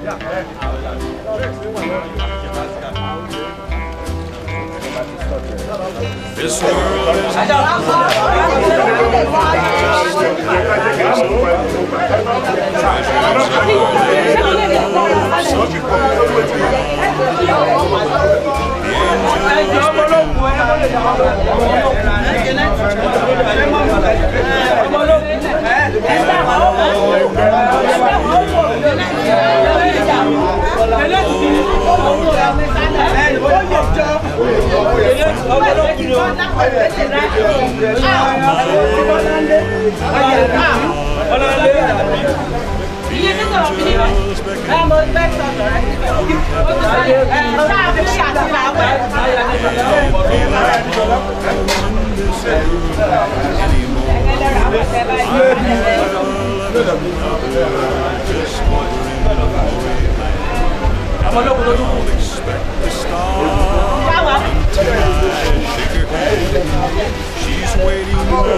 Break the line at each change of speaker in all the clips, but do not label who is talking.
This world is She's waiting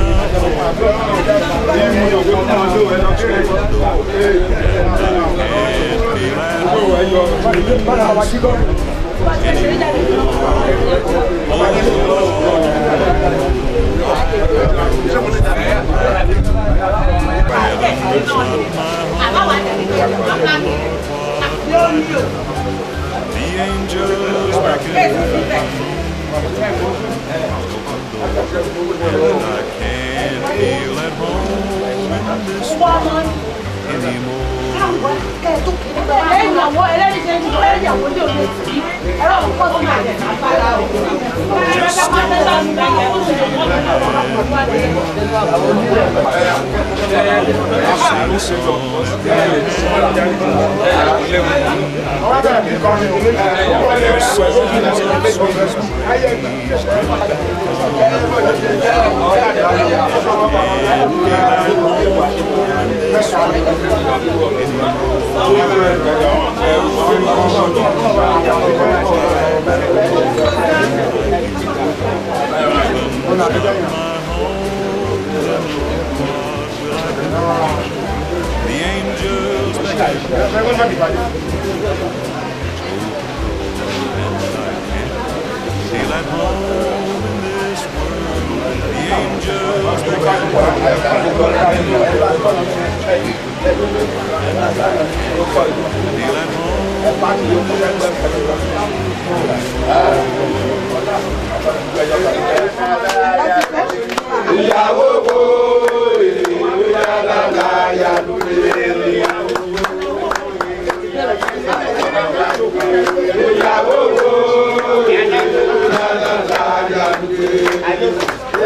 the angels back in And I can't feel at home in this world anymore.
lẹ́yìn àwọn ẹlẹ́rìí ṣe ń sọ ẹ̀yìn àwọn ojú òde sí ẹ̀rọ òkúkọ́ tó máa jẹ̀ lágbára o.
Sing song. There's songs and songs The angels beckon feel at home in this world. The angels beckon feel at home.
ìyàwó wo ìyá lálá ya lóde ìyàwó ìyàwó wo ìyá lálá ya lóde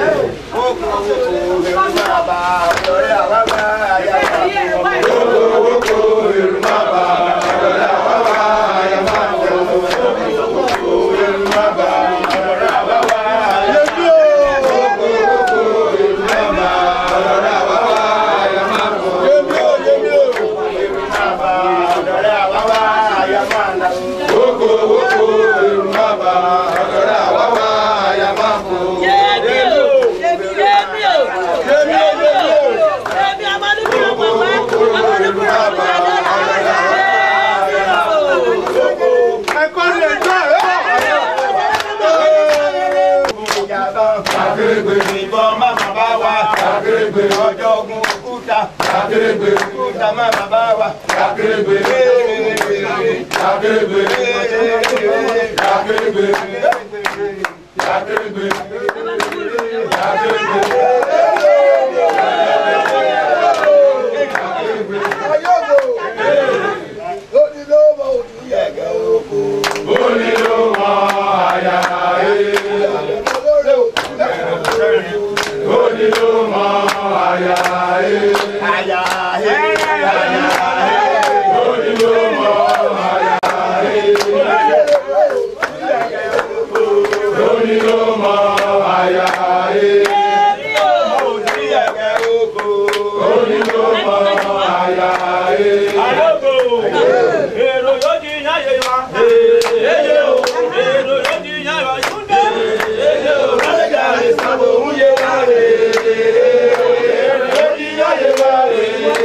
Akérègbè ìbọn má bàbá wa. Akérègbè ọjọ́ ogun òkúta. Akérègbè òkúta má bàbá wa. Akérègbè Akérègbè Akérègbè Akérègbè Onílò mọ àyà ẹ̀. Onílò mọ àyà ẹ̀. Àyà ẹ̀. Onílò mọ àyà ẹ̀. Onílò mọ àyà ẹ̀. Onílò mọ àyà ẹ̀.
Èrò yóò di yáyé wa. Èyí o, èrò yóò di yáyé wa. Yúndé. Èyí o,
Sábò ń yé wa rè é. Èrò yóò di yáyé wa rè é.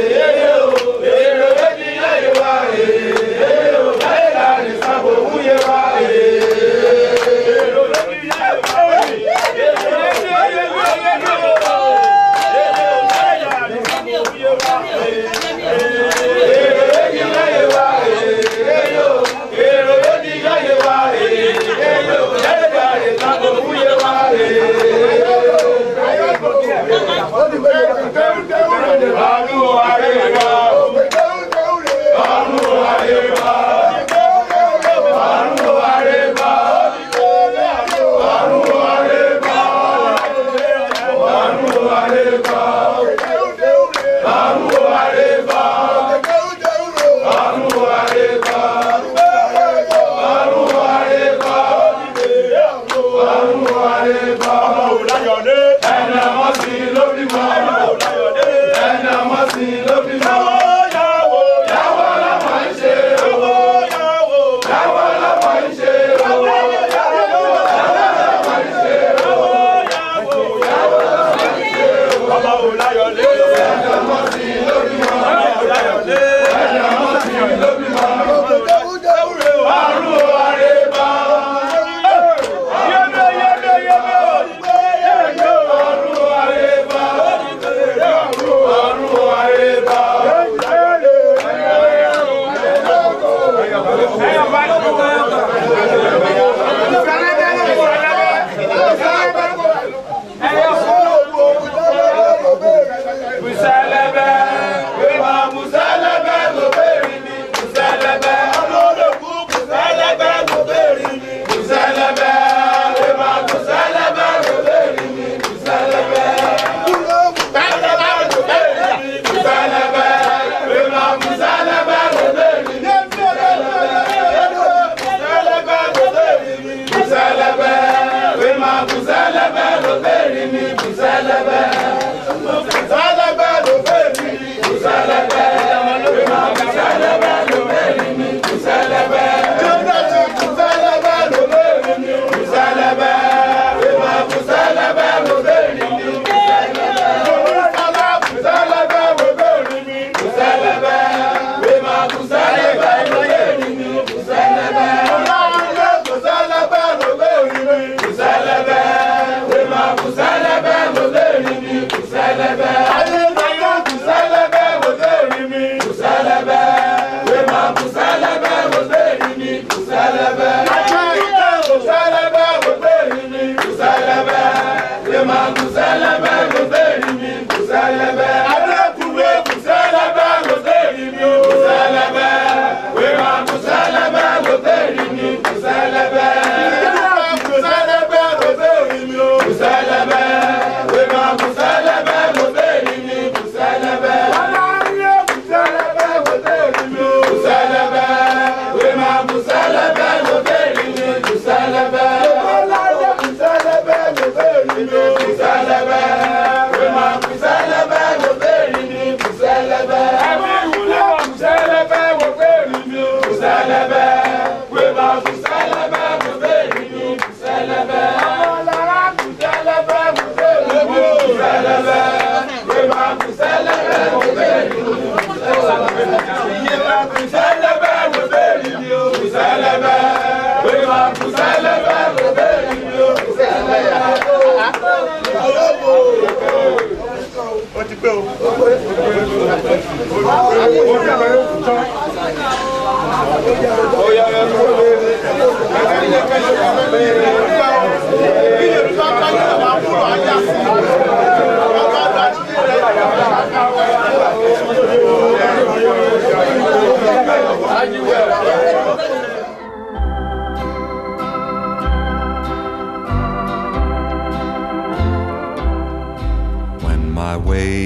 When my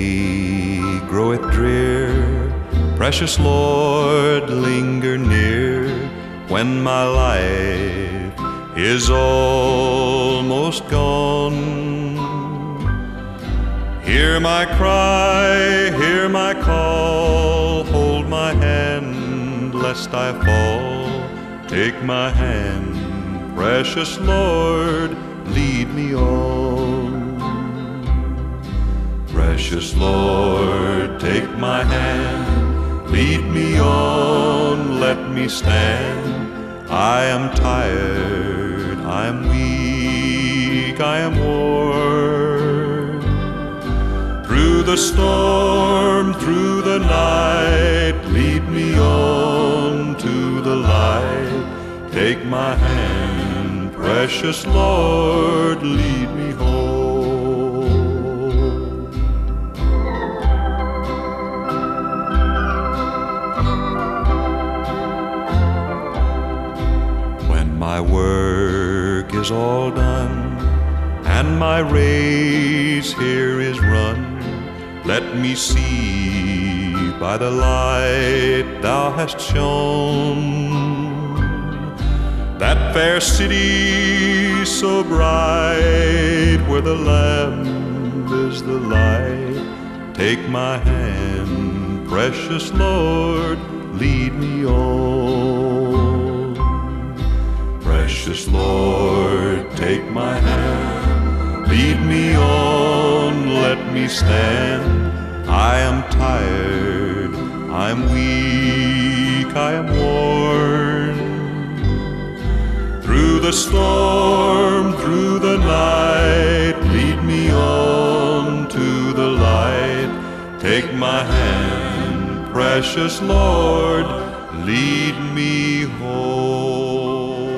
way groweth drear, precious Lord, linger near. When my life is almost gone, hear my cry, hear my call, hold my hand lest I fall. Take my hand, precious Lord, lead me on. Precious Lord, take my hand, lead me on, let me stand. I am tired, I am weak, I am worn. Through the storm, through the night, lead me on to the light. Take my hand, precious Lord, lead me home. is run. Let me see by the light thou hast shone that fair city so bright where the Lamb is the light. Take my hand, precious Lord, lead me on. Precious Lord, take my hand, lead me on, let me stand. I am tired, I'm weak, I am worn. Through the storm, through the night, lead me on to the light. Take my hand, precious Lord, lead me home.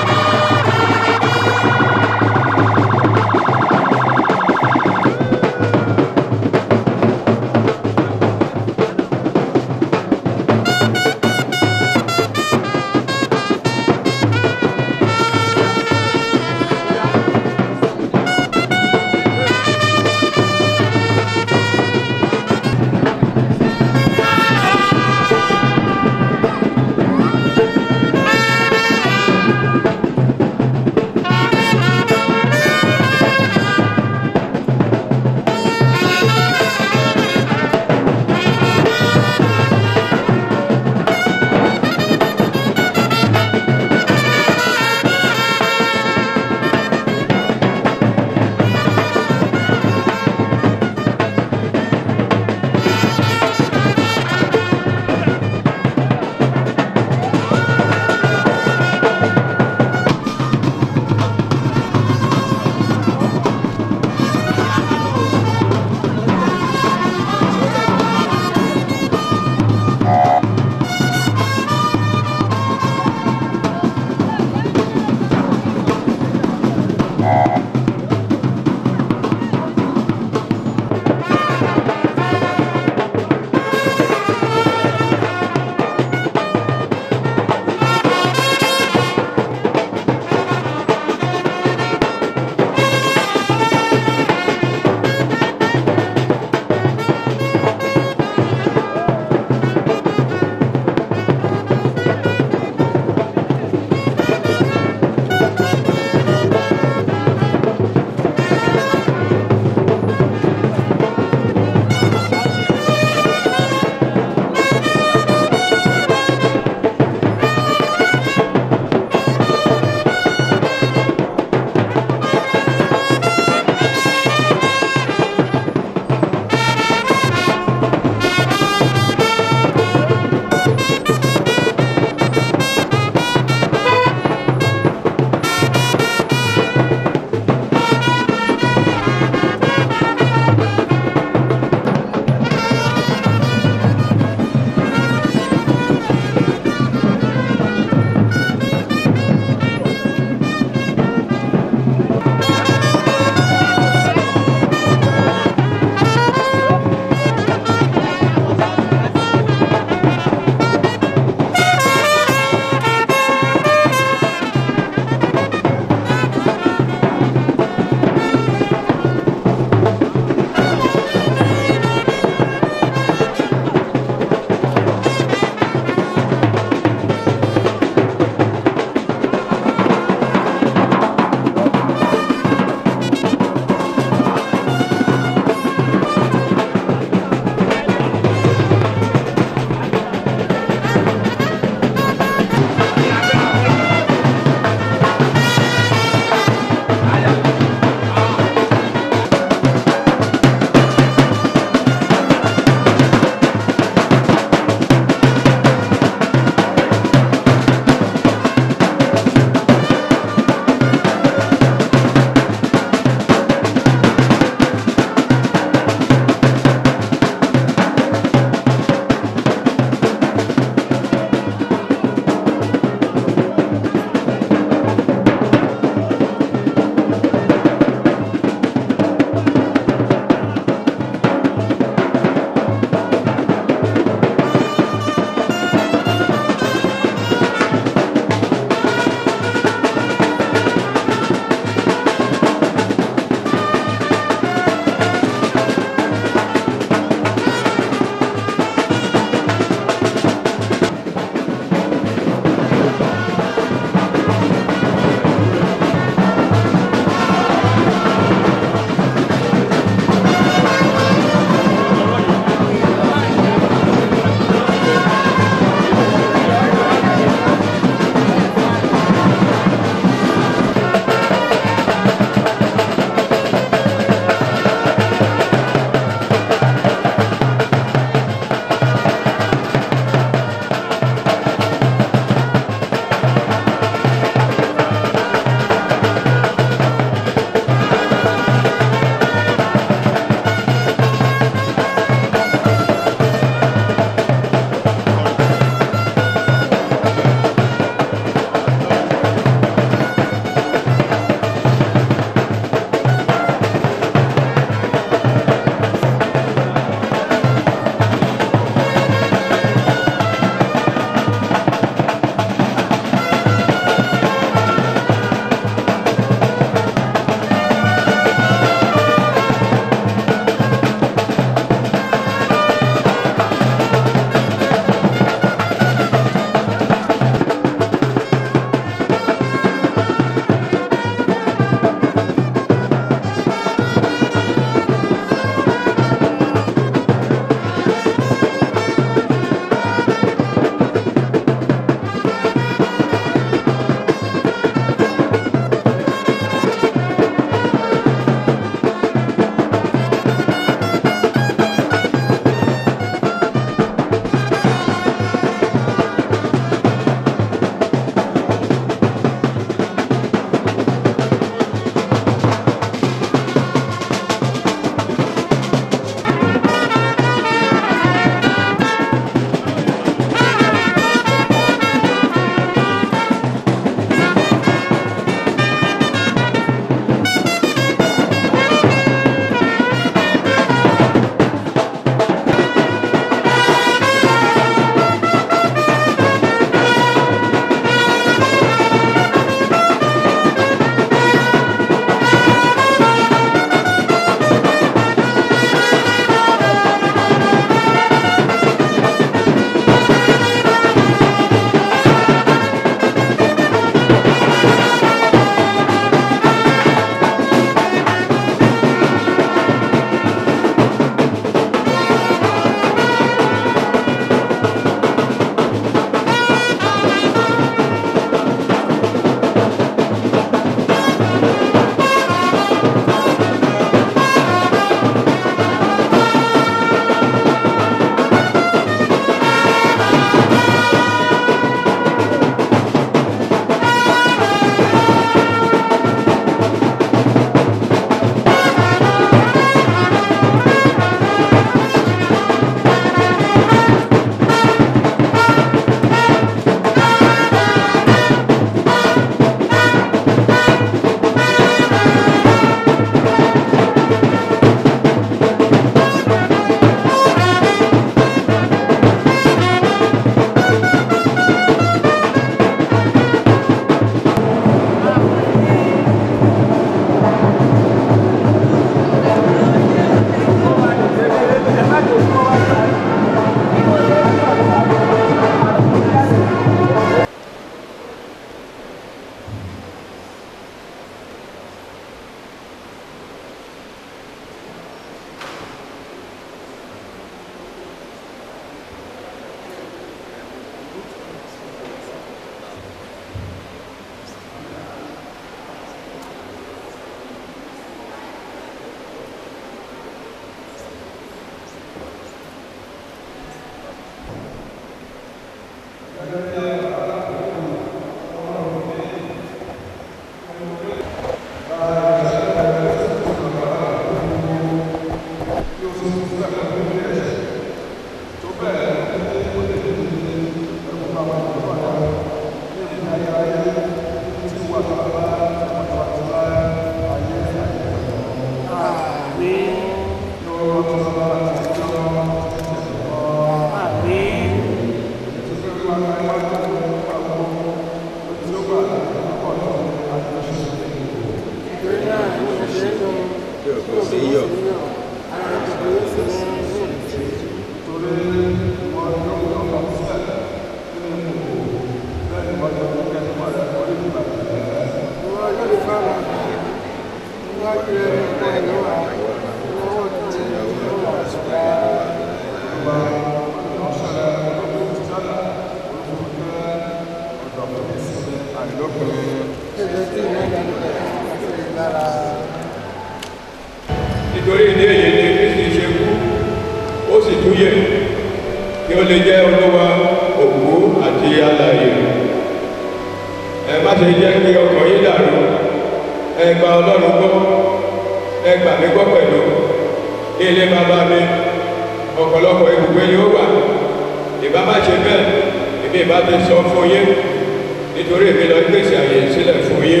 yè kí ó lè jẹ́ olúwa òkú àti alààyè ẹ má ṣe jẹ́ kí ọkàn yín dàrú ẹ gba ọlọ́run gbọ́ ẹ gbà mí gbọ́ pẹ̀lú ní ilé bàbá mi ọ̀pọ̀lọpọ̀ ibùgbé ni ó wà ìbá má ṣe bẹ́ẹ̀ èmi ìbá ti sọ fún yín nítorí èmi lọ gbèsè àyè sílẹ̀ fún yín.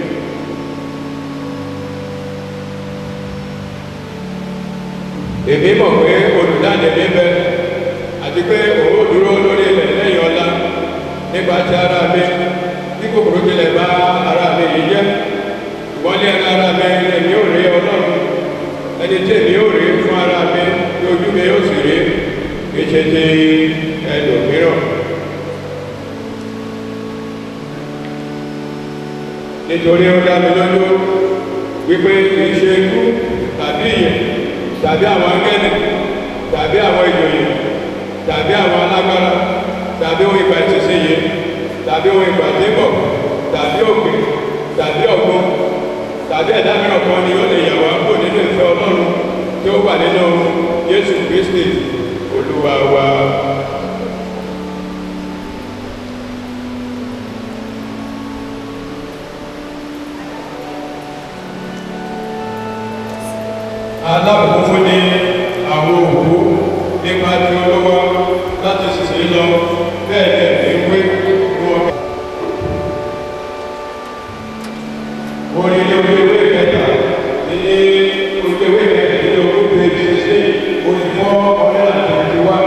èmi mọ̀ pé olùdáǹdè mi bẹ àti pé òun ò dúró lórí ilẹ̀ lẹ́yìn ọ̀la nípa ti ara mi bí kòkòrò tilẹ̀ bá ara mi yìí jẹ́ ṣùgbọ́n ní ẹran ara mi èmi ò rí ọlọ́run ẹni tí èmi ò rí fún ara mi tí ojú mi yóò sì rí kì í ṣe ti ẹlòmíràn. nítorí ó dá mi lójú wípé kì í ṣe ikú tàbí ìyẹn tàbí àwọn angẹ́lì tàbí àwọn ìjòyè tàbí àwọn alágbára tàbí ohun ìgbà ìṣẹ̀ṣẹ̀ yìí tàbí ohun ìgbà tí ń bọ̀ tàbí òkè tàbí ọ̀gbọ́n tàbí ẹ̀dá mìíràn kan ni ó lè yà wá kó nínú ìfẹ́ ọlọ́run tí ó wà nínú Jésù Kristi olúwa wa. alábòófó ní àwọn òkú nípa ti olówó láti ṣiṣẹ́ lọ bẹ́ẹ̀ dẹ̀ ní wé wọn. orí ilé orí ewé kẹta ní orí ewé kẹta ní orí péjì sí orí fọ́ ọ̀rẹ́ àti àti wá.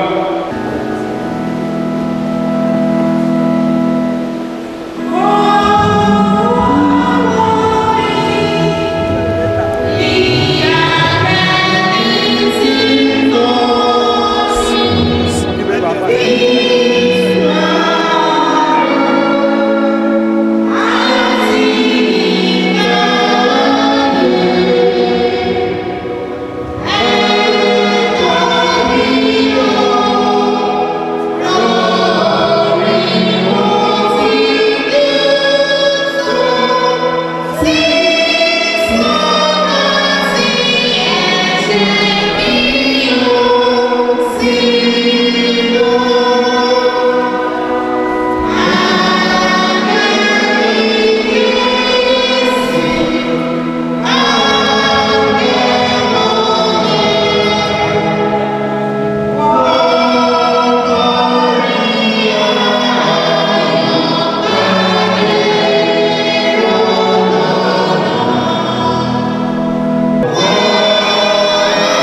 Amen.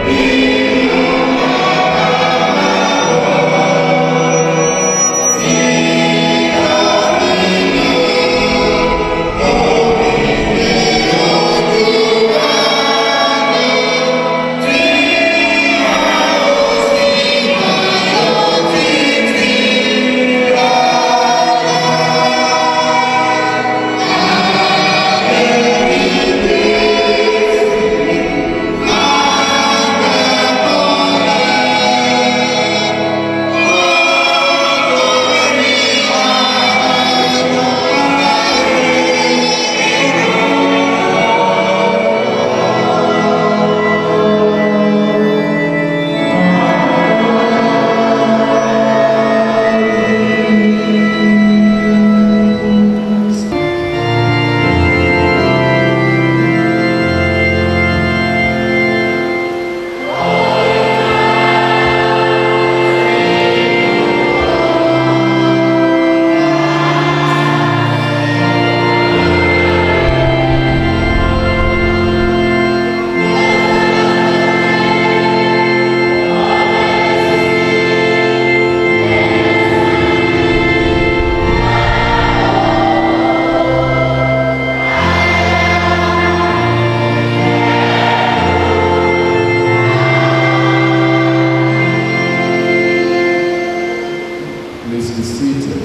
Please be seated.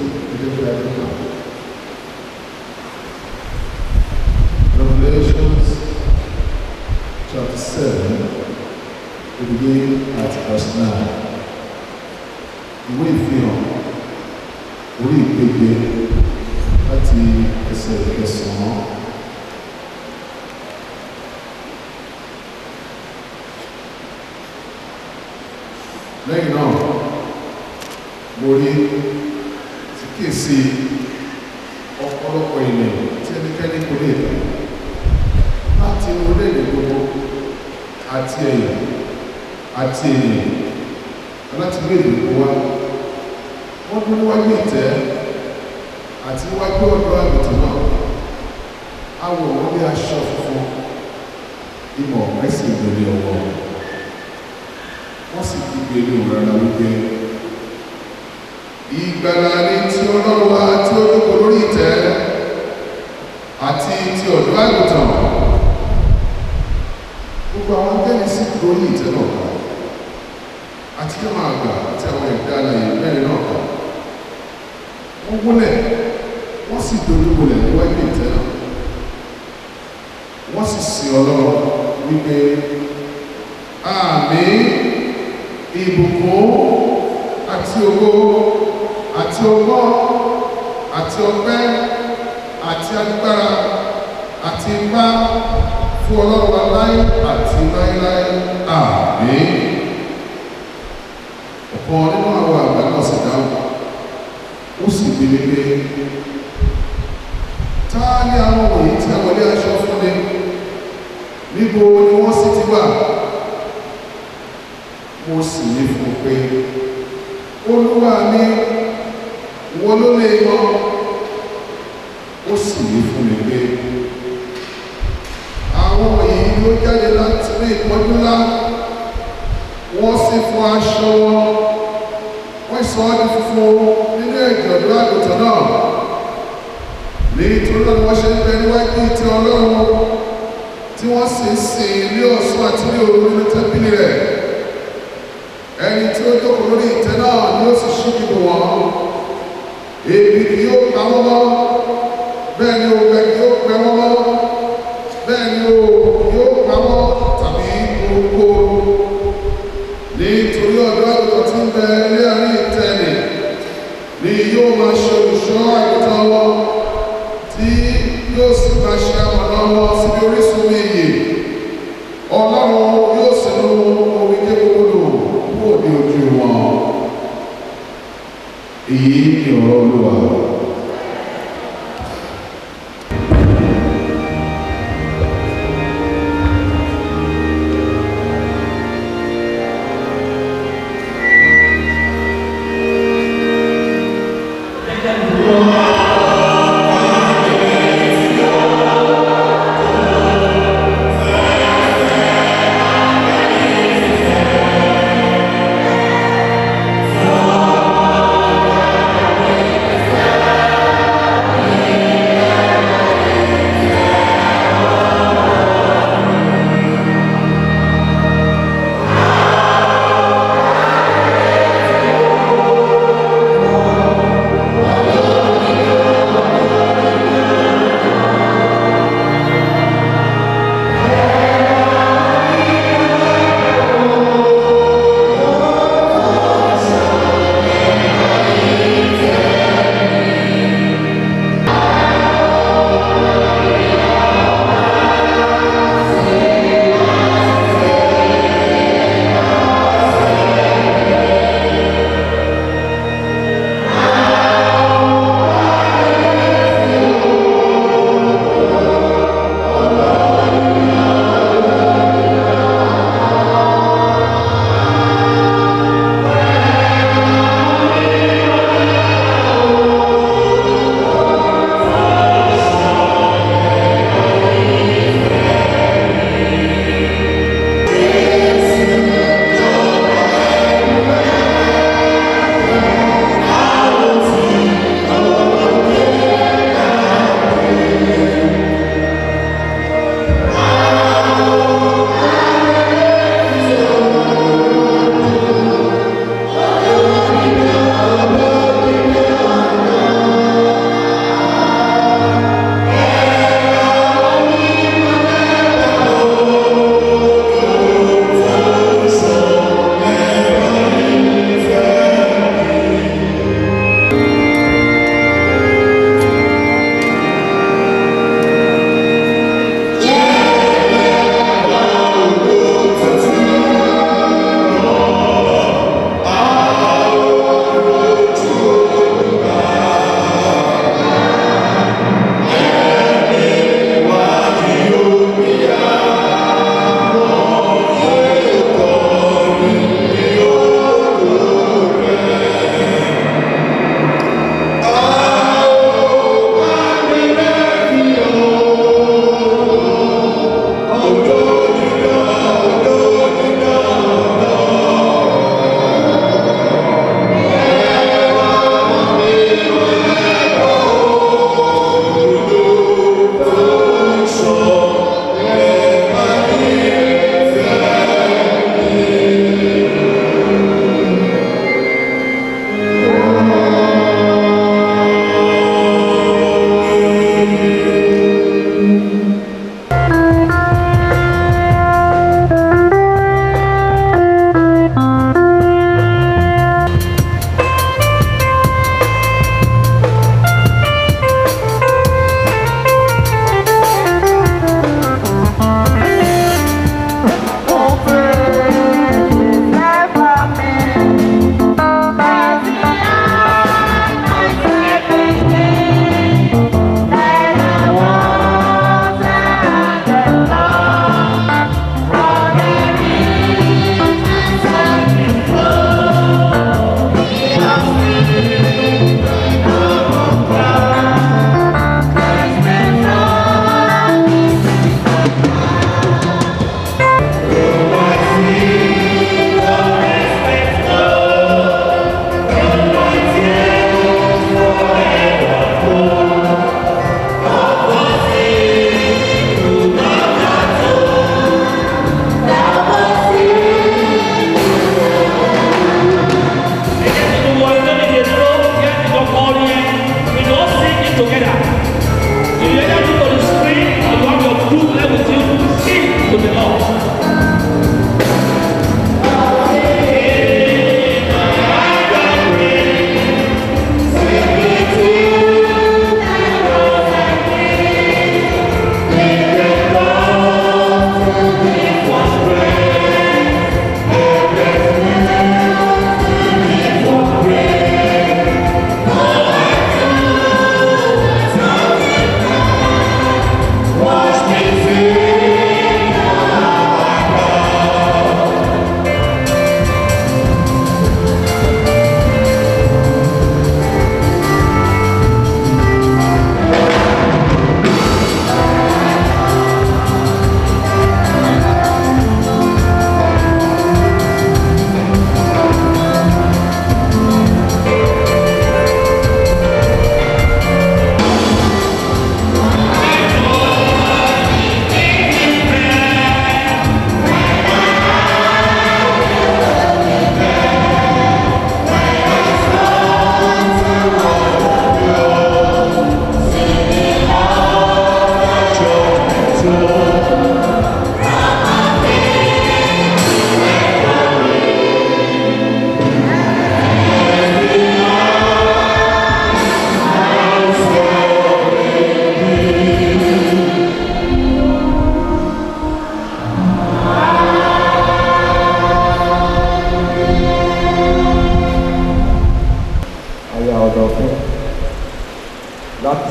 Revelations chapter 7, we begin at verse 9. Ìwé ìfihàn orí ìgbégbé láti ẹsẹ̀ ìkẹsàn-án. Lẹ́yìn náà, mo rí tí kìí sí ọ̀pọ̀lọpọ̀ ènìyàn tí ẹnikẹ́ni kò lè dá láti orílẹ̀-èdè gbogbo àti ẹ̀yà àti ènìyàn láti gbé ìdìbò wá wọ́n dún níwájú ìtẹ́ àti níwájú ọ̀dọ́ àgùntàn náà awọ wọn bí aṣọ funfun ìmọ̀ mẹ́sì ìgbèrè ọwọ́ wọ́n sì fi gbèrè òun rárá wípé ìgbàlà ni ti ọlọ́run wa tí ó dúkọ lórí ìtẹ́ àti ti ọ̀dọ́ àgùntàn gbogbo àwọn akẹ́ni sí lórí ìtẹ́ náà ká àti kí máa gbà àti àwọn ẹ̀dá alàyè mẹ́rin náà ká wọ́n wúlẹ̀ wọ́n sì dojú bolẹ̀ níwájú ìtẹ́ náà wọ́n sì sin ọlọ́run wípé àmín ìbùkún àti ògo àti ọgbọ́n àti ọpẹ́ àti agbára àti ipá fún ọlọ́run aláì àti láíláí àmín ọ̀kan nínú àwọn àgbà náà sì dáhùn ó sì gbélé pé ta ni àwọn wọ̀nyí tí a wọlé aṣọ fún ni níbo ni wọ́n sì ti wà mo sì ní fún un pé olúwa mi wọ́n ló lè mọ́ ó sì ní fún mi pé àwọn yìí ló jáde láti ní ìpọ́jú ńlá wọ́n sì fún aṣọ wọn wọ́n sọ ọ́ di funfun nínú ẹ̀jẹ̀ ọ̀dọ́ àgùntàn náà nítorí náà ni wọ́n ṣe ń bẹ níwájú ìtẹ́ ọlọ́run tí wọ́n sì ń sìn ní ọ̀sán àti ní òru nínú tẹ́bílì rẹ̀ ẹni tí ó jókòó lórí ìtẹ́ náà ni ó sì ṣí ìbò wọn èbì kì yóò pa wọ́n mọ́ bẹ́ẹ̀ ni ògbẹ kì yóò pẹ́ wọ́n mọ́ bẹ́ẹ̀ ni òòrùn kì yóò pa wọ́n tàbí orúkọ nítorí ọ̀dọ́ àgùntàn tí ń bẹ ní àárín ìtẹ́ nì ni yóò máa ṣe olùṣọ́ àgùntàn wọn tí yóò sì máa ṣe àmọ̀nà wọn síbi orísun iyì ọlọ́run yóò sì nu omi kékeré kúrò ní ojú wọn èyí ni ọ̀rọ̀ olúwa.
Thank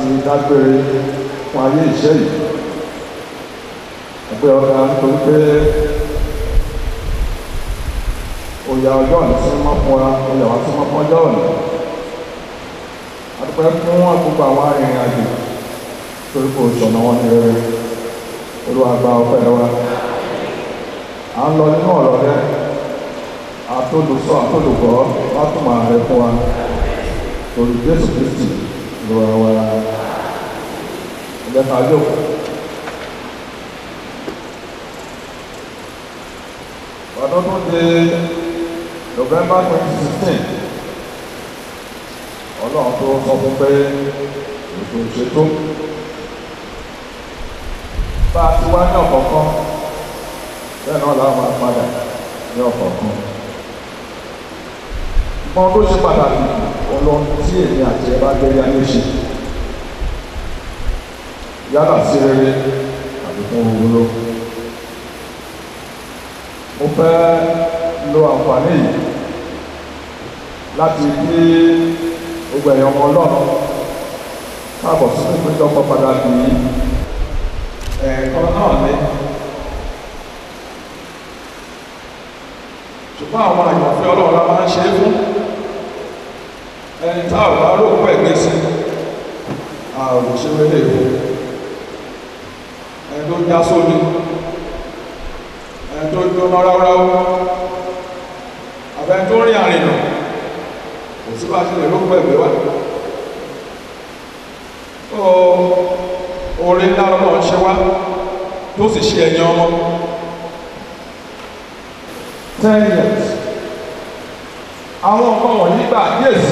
dágbére fún ayé ìṣẹ́ yìí ẹgbẹ́ ọ̀gá nítorí pé òyà ọjọ́ òní sí mọ́ fún wa òyà wá sí mọ́ fún ọjọ́ òní adúpẹ́ fún àgbègbè àwọn arìnrìn àjò torí kò sọ̀nà wọn ní rere olúwa gba ọpẹ́ wa à ń lọ nínú ọ̀rọ̀ rẹ àtòlùsọ àtòlùgbọ́ wá tún máa rẹ fún wa torí jésù kristi ló wà wá ẹgbẹ́ ká jókòó. ọdún tó di november twenty sixteen ọlọ́run tó sọ fún pé ètò ìṣètò bá a ti wá ní ọ̀kọ̀ọ̀kan bẹ́ẹ̀ náà làwọn máa padà ní ọ̀kọ̀ọ̀kan mọ tó ṣe pàtàkì ọlọ́run tí èmi àti ẹ bá gbé yáyé ṣe yálà sí rere àbí fún òwúrọ̀ mo fẹ́ lo àǹfààní yìí láti kí gbogbo ẹ̀yàn ọmọ ọlọ́run káàbọ̀ sí ìpéjọpọ̀ pàtàkì yìí ẹ̀ẹ̀kan náà ní ṣùgbọ́n àwọn àyànfẹ́ ọlọ́run la máa ń ṣe é fún ẹni tá ò bá lóòkú ẹ̀gbẹ́ sí a ò lè ṣe wẹ́lẹ̀ ìwò ẹni tó já sómi ẹni tó jóná ráúráú àbẹ́ni tó rìn àrìnà kò sí bá ṣe lè lóòkú ẹ̀gbẹ́ wà ó orí ńlá ọlọ́run ṣe wá tó sì ṣe ẹ̀yìn ọmọ ten years àwọn nǹkan wọ̀nyí gbà díèsì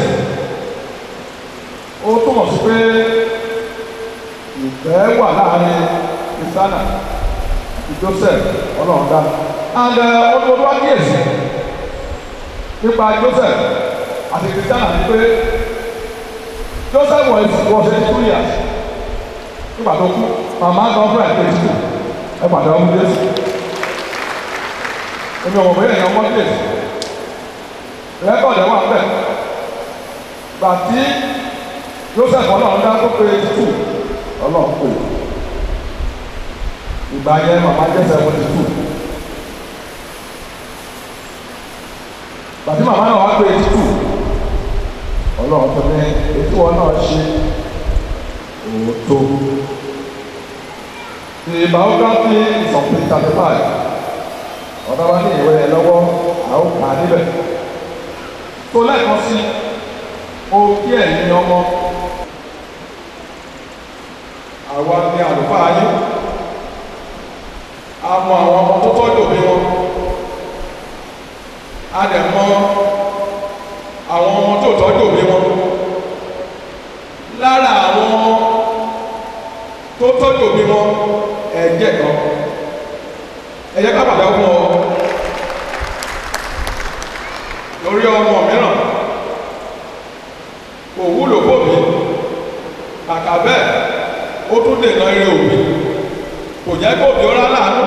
ó túmọ̀ sí pé ìfẹ́ wà láàrin kristiana àti joseph ọlọ́run dá and ọdún wá díèsì nípa joseph àti kristiana ni pé joseph was was eighty two years nígbà tó kú màmá gọ́fúrẹ̀ eighty two ẹ pàdé ọmọ jésù èmi ọmọ bóyá èèyàn mọ́tò èsì rẹ́kọ̀dì wà bẹ́ẹ̀ gbà tí joseph ọlọ́run dá tó pé títù ọlọ́run pè ìgbà yẹn màmá jẹ́sẹ̀ wọ́n títù gbà tí màmá náà wá pé títù ọlọ́run tó ní ètò wọn náà ṣe òótọ́ the biography is on page thirty five ọ̀dọ́ bá ní ìwé ẹ̀ lọ́wọ́ àwọn kà á níbẹ̀. tó lẹ́ẹ̀kan sí o kí ẹ̀yin ọmọ àwa ní àlùfáà yín a mọ àwọn ọmọ tó tọ́jú òbí wọn a dẹ̀ mọ àwọn ọmọ tó tọ́jú òbí wọn lára àwọn tó tọ́jú òbí wọn ẹ̀jẹ̀ kan ẹ̀yẹ ká pàdé ọmọ lórí ọmọ mìíràn kò wúlò fóbi kàkà bẹ́ẹ̀ ó tún dènà eré òbí kò jẹ́ kó òbí ó rá láàánú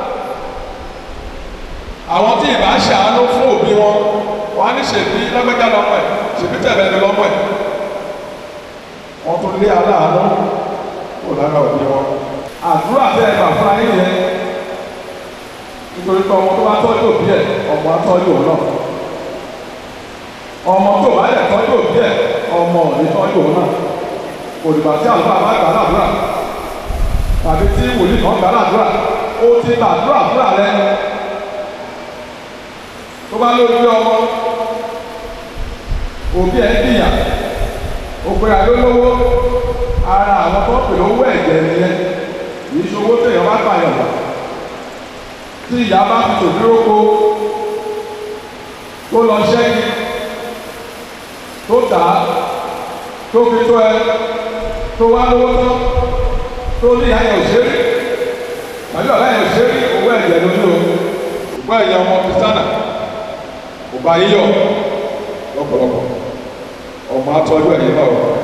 àwọn tí ìbá ṣàánú fún òbí wọn wọn á ní ṣèbí lágbẹ́jà lọ́mọ ẹ̀ ṣèbí tẹ̀lé ní lọ́mọ ẹ̀ wọ́n tún lé aláàánú kó lára òbí wọn àdúrà bẹ́ẹ̀ bà fún ayé yẹn nítorí pé ọmọ tó bá tọ́jú òbí ẹ̀ ọmọ á tọ́jú òun náà ọmọ tó bá yẹ tọ́jú òbí ẹ̀ ọmọ ò ní tọ́jú òun náà òdìgbà tí àlùfáà bá gbà ládùúrà tàbí tí wòlíì kan gbà ládùúrà ó ti gbàdúrà fúrà rẹ tó bá lójú ọmọ òbí ẹ̀ dìyà òpèrè àlólówó ara àwọn tó pè lówó ẹ̀jẹ̀ nìyẹn kì í ṣe owó téèyàn bá gbà yàn wá tí ìyá bá fi tòdúró ko tó lọ ṣẹ́gi tó tà á tó fi tó ẹ tó wá lówó tán tó ní ayẹ òṣèré tàbí ọ̀la ayẹ òṣèré owó ẹ̀jẹ̀ ló ní o owó ẹ̀jẹ̀ ọmọ kristiana kò bá yíyọ lọ́pọ̀lọpọ̀ ọmọ atọ́jú ẹ̀yìn náà wọ̀.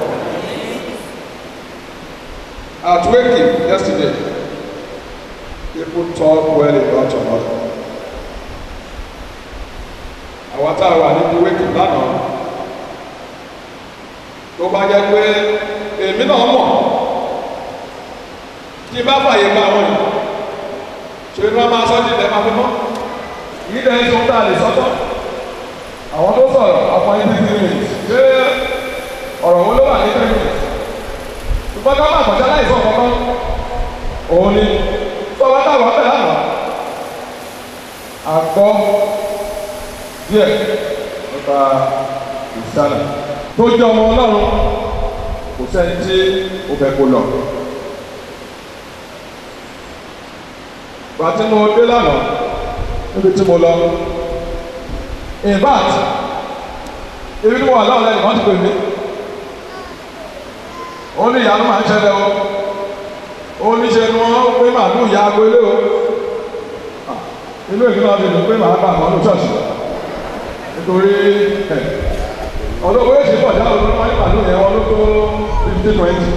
At Waking yesterday, people talk well about your mother. Àwọn tá a wà níbi wéèkì lánàá tó bá jẹ́ pé èmi náà mọ̀ tí bá fàyè gba àwọn yìí ṣe ni wọ́n máa sọ jí ilẹ̀ máa fi mọ́ yìí dẹ̀ ń sọ tá a lè sọ́tọ̀ àwọn tó sọ̀rọ̀ àfọ yìí ti di ṣé ọ̀rọ̀ wo ló wà ní tẹ́lẹ̀ ṣùgbọ́n ká má kọjá láì sọ kankan òun ni tó wá táwọn ọ̀bẹ lánàá àgbọ̀ díẹ̀ nípa ìsàlà tó jẹ́ ọmọ ọlọ́run kò sẹ́ni tí ó fẹ́ kó lọ. Bàtí mo dé lánàá níbi tí mo lọ. In fact, ibi tí mo wà láwọn lẹ́nu kan ti pè mí. Ó ní ìyanu máa ń ṣẹlẹ̀ o. Ó ní ṣe ni wọ́n pé màálù ìyá aago ilé o. Inú èmi náà ti dùn pé màá bá àwọn olùṣọ́ọ̀ṣì. Nítorí ọdún owó èsì pọ̀ jáwé ló máa ń pàdé yẹn wọn ló tó fifty twenty.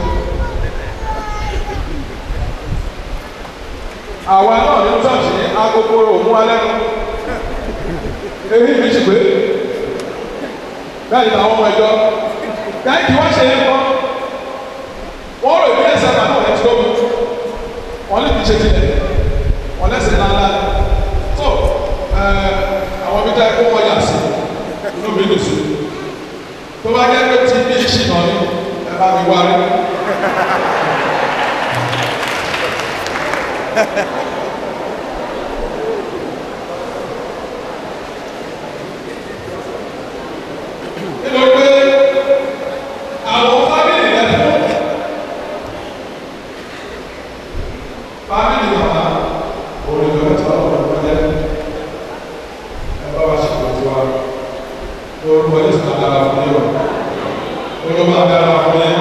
àwa náà ní ṣọ́ọ̀ṣì ní agogo òmú alẹ́ nu èyí mi sì pé bẹ́ẹ̀ ni àwọn ọmọ ẹ̀jọ́ bẹ́ẹ̀ kí wọ́n ṣe é kọ́ wọ́n rò bí ẹ̀sẹ̀ àgbà náà ẹ̀ ti tóbi wọ́n lè fi ṣe tilẹ̀ wọ́n lẹ́sẹ̀ ńláńlá tó àwọn ibi tá ẹ kó wọ́n yà sí inú mi lò sí tó bá jẹ́ pé tí bí ìṣìnà ni ẹ bá mi wá rí. nínú pé àwọn fámìlì rẹ fún fámìlì màmá olùdó tí wọn kọ lọ jẹ ẹ bá wa ṣètò tiwa lórúkọ yìí sọ dára fún yín o lórúkọ máa dára fún yín.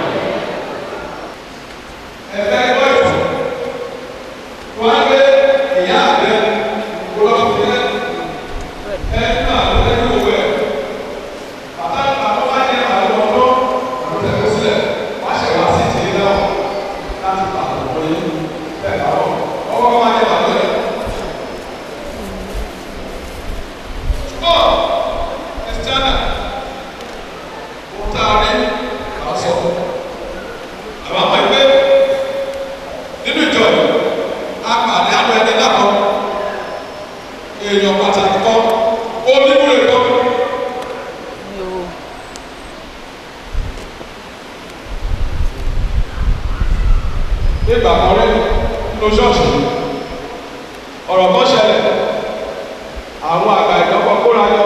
ẹ̀fẹ́ gbọ́ ìtù wọ́n á gbé ìyá àgbẹ̀ kúrọ́ fún yẹn ẹ̀ ń nà lẹ́yìn òwe ẹ̀ bàtà àwọn bá yẹ àwọn ọmọ àwọn tẹ̀kọ́ sílẹ̀ wọ́n á ṣe wá sí ìtìlẹ̀ náà láti pa àwọn ọmọ yìí bẹ́ẹ̀ bá wọ̀ ọwọ́ máa yẹ bàtà yẹn. ṣùgbọ́n ẹ̀sìtánà kò tá a rí kà sọ àwọn àmọ́ ẹgbẹ́ nínú ìjọ yìí a pàdé àwọn ẹni lákọ èèyàn pàtàkì kan onímúlẹ̀ kan. nígbà kan rí nínú ṣọ́ọ̀ṣì ọ̀rọ̀ kan ṣẹlẹ̀ àwọn àgbà ìjọba kóra yọ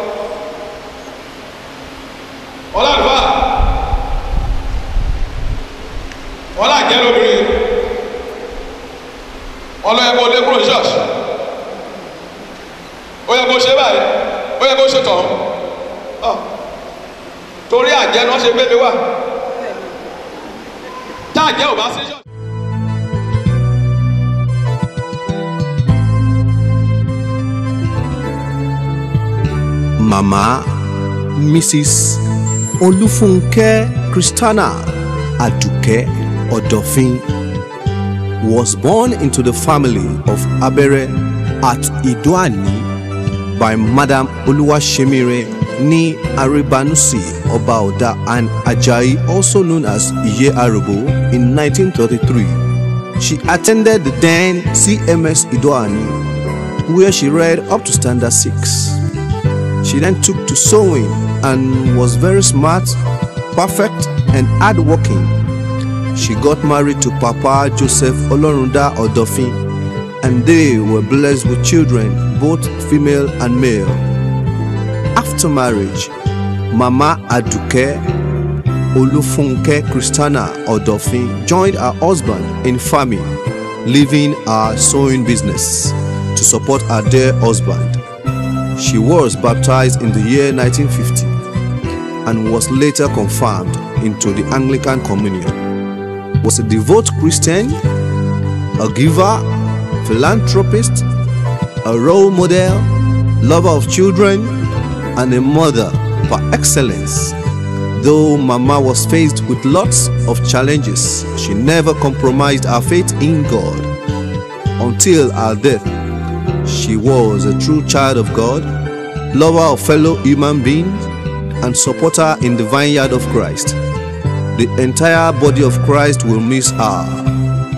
ọlọ́àdúrà ọlọ́àjẹ́ lóbìnrin ọlọ́yẹ kó dé kúrò ní ṣọ́ọ̀ṣì ó yẹ kó ṣe báyìí ó yẹ kó ṣe tọ̀hún Ọ̀, torí àjẹ́ náà ṣe gbé mi wá tá àjẹ́ ò bá sí ṣọ́ọ̀ṣì.
Mama Mrs. Olufunke Christiana Aduke Odofin was born into the family of Abere at Idoani by Madam Oluwashemire ni Aribanusi Obaoda and Ajayi also known as Iye Arubo in 1933. She attended the then CMS Idoani where she read up to standard 6. She then took to sewing and was very smart, perfect, and hardworking. She got married to Papa Joseph Olorunda Odofin, and they were blessed with children, both female and male. After marriage, Mama Aduke Olufunke Christiana Odofin joined her husband in farming, leaving her sewing business to support her dear husband. She was baptized in the year 1950 and was later confirmed into the Anglican Communion. Was a devout Christian, a giver, philanthropist, a role model, lover of children, and a mother par excellence. Though Mama was faced with lots of challenges, she never compromised her faith in God. Until her death, she was a true child of God, lover of fellow human beings, and supporter in the vineyard of Christ. The entire body of Christ will miss her.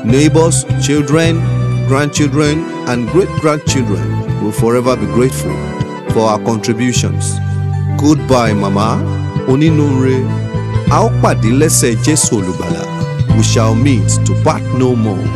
Neighbors, children, grandchildren, and great grandchildren will forever be grateful for our contributions. Goodbye, Mama. Onínúure. A ó pàdé lẹ́sẹ̀ Jésù Olùgbàlà. We shall meet to part no more.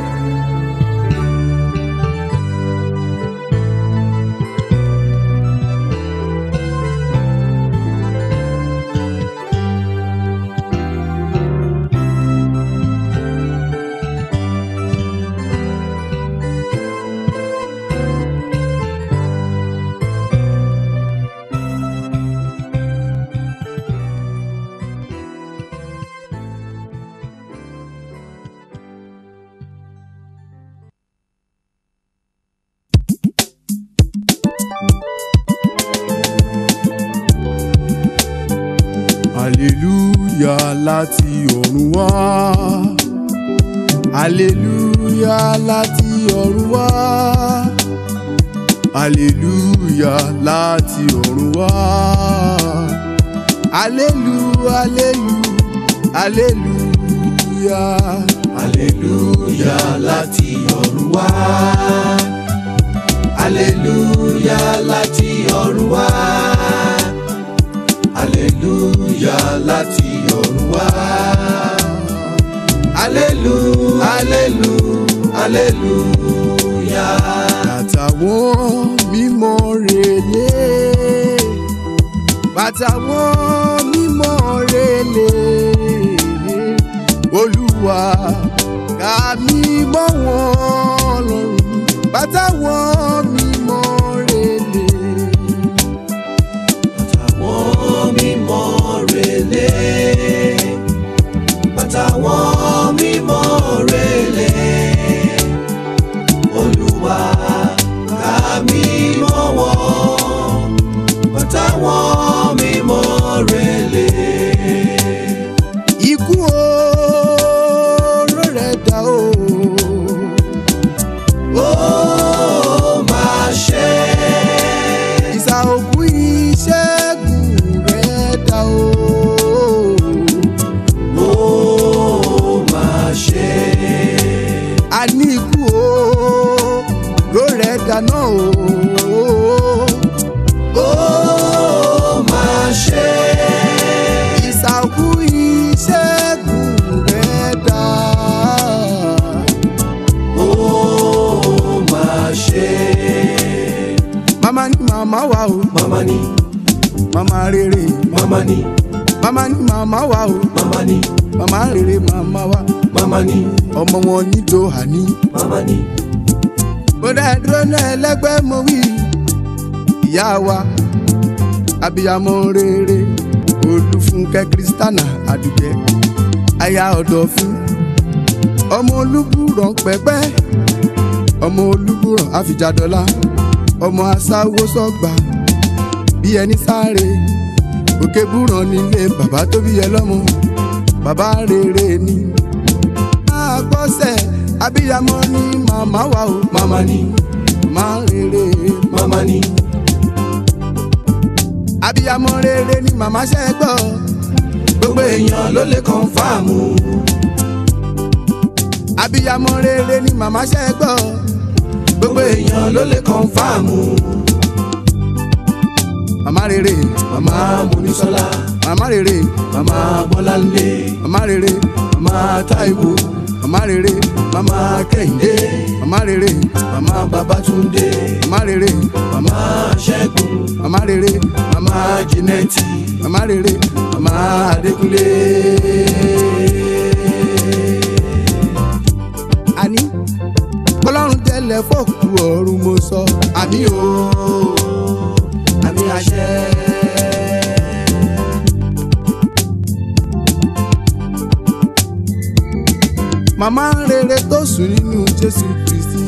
Aleluya láti ọ̀run wá. Aleluya láti ọ̀run wá. Aleluya láti ọ̀run wá. Alelu, alelu, aleluya. Aleluya láti ọ̀run wá. Aleluya láti ọ̀run wá aleluya láti ọ̀run wá. alelu alelu aleluya. bàtàwọn mímọ́ relé bàtàwọn mímọ́ relé olúwa ká mímọ́ wọn lọ́rùn bàtàwọn mímọ́ relé
Bàtàwọn mímọ́ relé. Bàtàwọn mímọ́ relé. Olúwa ká mímọ́ wọn. Bàtàwọn mímọ́ relé.
ikú oró rẹ̀ dá o.
Ó máa ṣe.
ìsà òkú ìṣẹ́gun rẹ̀ dá o.
Ó máa ṣe.
a ní ikú oró rẹ̀ dá náà o.
Ó máa ṣe.
ìsà òkú ìṣẹ́gun rẹ̀ dá.
Ó máa ṣe.
màmá ní màmá wa o.
Màmá ni,
màmá rere.
màmá ni,
màmá ní màmá wa o.
màmá ni,
màmá rere màmá wa.
màmá ni,
ọmọ wọn ní Jòhánì.
màmá ni.
mo dá dúró náà ẹlẹ́gbẹ́ mo wí. ìyá wa abiyamọ rere olúfúnkẹ́ kristana àdùkẹ́ aya ọ̀dọ̀fín ọmọ olúbùrọ̀ pẹ́pẹ́ ọmọ olúbùrọ̀ àfìjàdọ́lá ọmọ asáwó sọ́gbà bí ẹni sáré òkè búrọ̀ nílé bàbá tó bí ẹ lọ́mọ bàbá rere ni máa gbọ́sẹ̀ abiyamọ ni màmá wa o
Màmá ni,
máa rere
màmá ni,
abiyamọ rere ni màmá ṣe gbọ́
gbogbo èèyàn ló lè kọ́nfàmù.
abiyamọ rere ni màmá ṣe gbọ́
Gbogbo èèyàn ló lè kọ́nfàmù.
màmá rere
Màmá Monísọ́lá,
màmá rere
màmá Bọ́láńlé,
màmá rere
màmá Táíwò,
màmá rere
màmá Kẹ́hìndé,
màmá rere
màmá Babátúndé,
màmá rere
màmá Ṣẹ́gun,
màmá rere
màmá Jínẹ́tì,
màmá rere
màmá Adékúnlé.
àní ọlọ́run tẹ́lẹ̀ fọ́ọ̀kù ọ̀run mo sọ àmì o
Àmì àṣẹ.
màmá rere tó sùn nínú jésù kristi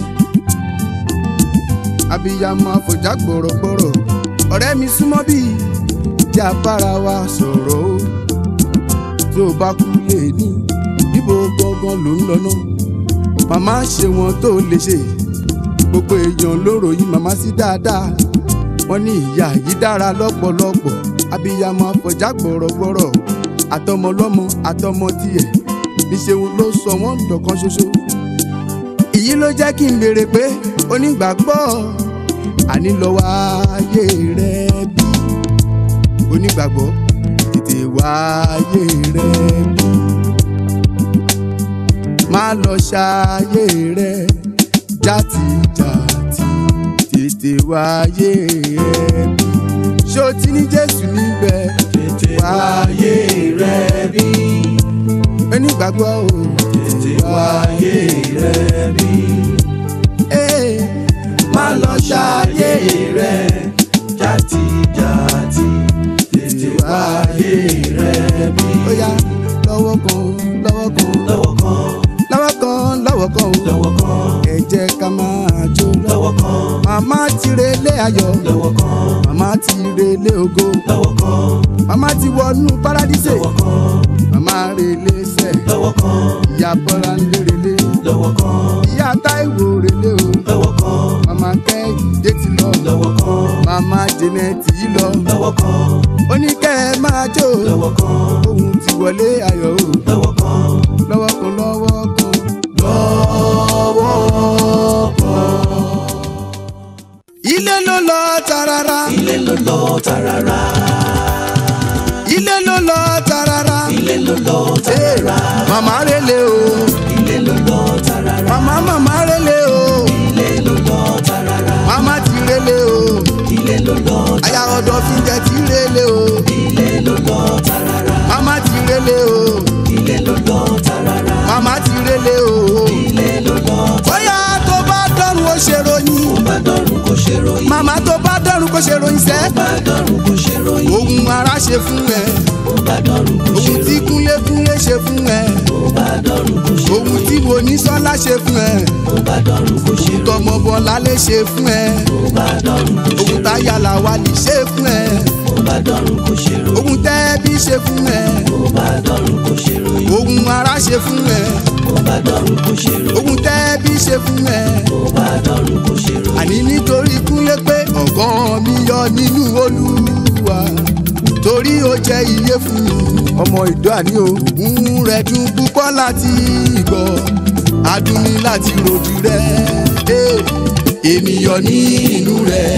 abiyamọ afọjá gbọ̀rọ̀gbọ̀rọ̀ ọ̀rẹ́ mi súnmọ́ bí jẹ́ abára wa sọ̀rọ̀ o tí o bá kú lè ní níbo gbọ́ngàn ló ń lọ náà màmá ṣe wọn tó lè ṣe gbogbo èèyàn ló ròyìn màmá sí dáadáa wọ́n ní ìyá yìí dára lọ́pọ̀lọpọ̀ abiyamọ afọjá gbọ̀rọ̀gbọ̀rọ̀ àtọmọlọ́mọ àtọmọ tiẹ̀ níṣẹ́ wọn ló sọ wọ́n dọ̀kan ṣoṣo èyí ló jẹ́ kí n béèrè pé onígbàgbọ́ àní lọ́wọ́ ayé rẹ bí onígbàgbọ́ tètè wá ayé rẹ bí má lọ ṣayé rẹ játijàti tètè wá ayé rẹ bí ṣé o ti ní jésù níbẹ̀
tètè wáyé rẹ bí
onígbàgbọ́ o
tètè wáyé rẹ bí
Ee,
má lọ ṣayé rẹ játijàti tètè wáyé rẹ bí
ó yá lọ́wọ́ kan lọ́wọ́ kan
lọ́wọ́ kan
lọ́wọ́ kan lọ́wọ́ kan o
lọ́wọ́ kan
ẹ jẹ́ ká máa jó lọ.
lọ́wọ́ kan
màmá ti relé ayọ̀
lọ́wọ́ kan
màmá ti relé ògo
lọ́wọ́ kan
màmá ti wọnú paradíṣe
lọ́wọ́ kan
màmá relé sẹ̀
lọ́wọ́ kan
ìyá bọ́lá ń lé relé
lọ́wọ́ kan
ìyá táìwò relé o
lọ́wọ́ kan
màmá kẹ́hìndé ti lọ
lọ́wọ́ kan
màmá jẹnẹtì yìí lọ
lọ́wọ́ kan
ó ní kẹ́ ẹ máa jó
lọ́wọ́ kan
òun ti wọlé ayọ̀ o
lọ́wọ́ kan
lọ́wọ́ kan lọ́wọ́ kan.
lọ́wọ́ kan
ilé ló lọ tarara
ilé ló lọ tarara
ilé ló lọ tarara
ilé ló lọ
Ee,
tarara
màmá relé o
ilé ló lọ tarara
màmá màmá relé o
ilé ló lọ tarara
màmá ti relé o
ilé ló lọ
aya ọ̀dọ̀ fi jẹ ti relé o
ilé ló lọ tarara
màmá ti relé o
ilé ló lọ tarara
màmá ti relé o
ilé ló lọ
bóyá tó bá dọ́run ó ṣe ròyìn
bá dọ́run kò ṣe ròyìn
màmá tó bá dọ́run kó ṣe ròyìn sẹ́
bá dọ́run kò ṣe ròyìn
ohun ara ṣe fún ẹ
bá dọ́run kò ṣe
ohun tí kúnlé kúnlé ṣe fún ẹ
bá dọ́run kò ṣe
ohun tí monísọ́lá ṣe fún ẹ
bá dọ́run kò ṣe
ohun tọmọ bọ́lá lè ṣe fún ẹ
bá dọ́run kò ṣe
ohun táyàlà wà lè ṣe fún ẹ
bá dọ́run kò ṣe ròyìn
ohun tẹ́bí ṣe fún ẹ
bá dọ́run kò ṣe ròyìn
ohun ara ṣe fún ẹ
bá dọ́run kò ṣe ròyìn
ohun tẹ́bí ṣe fún ẹ
bá dọ́run kò ṣe ròyìn
àní nítorí kúnlé pé ọ̀gán mi yọ nínú olúwa torí ó jẹ́ iye fún mi ọmọ ìdó àní o ń rẹ̀ dùn púpọ̀ láti gbọ́ adùn mi láti rojú rẹ̀ Eh, èmi yọ nínú rẹ̀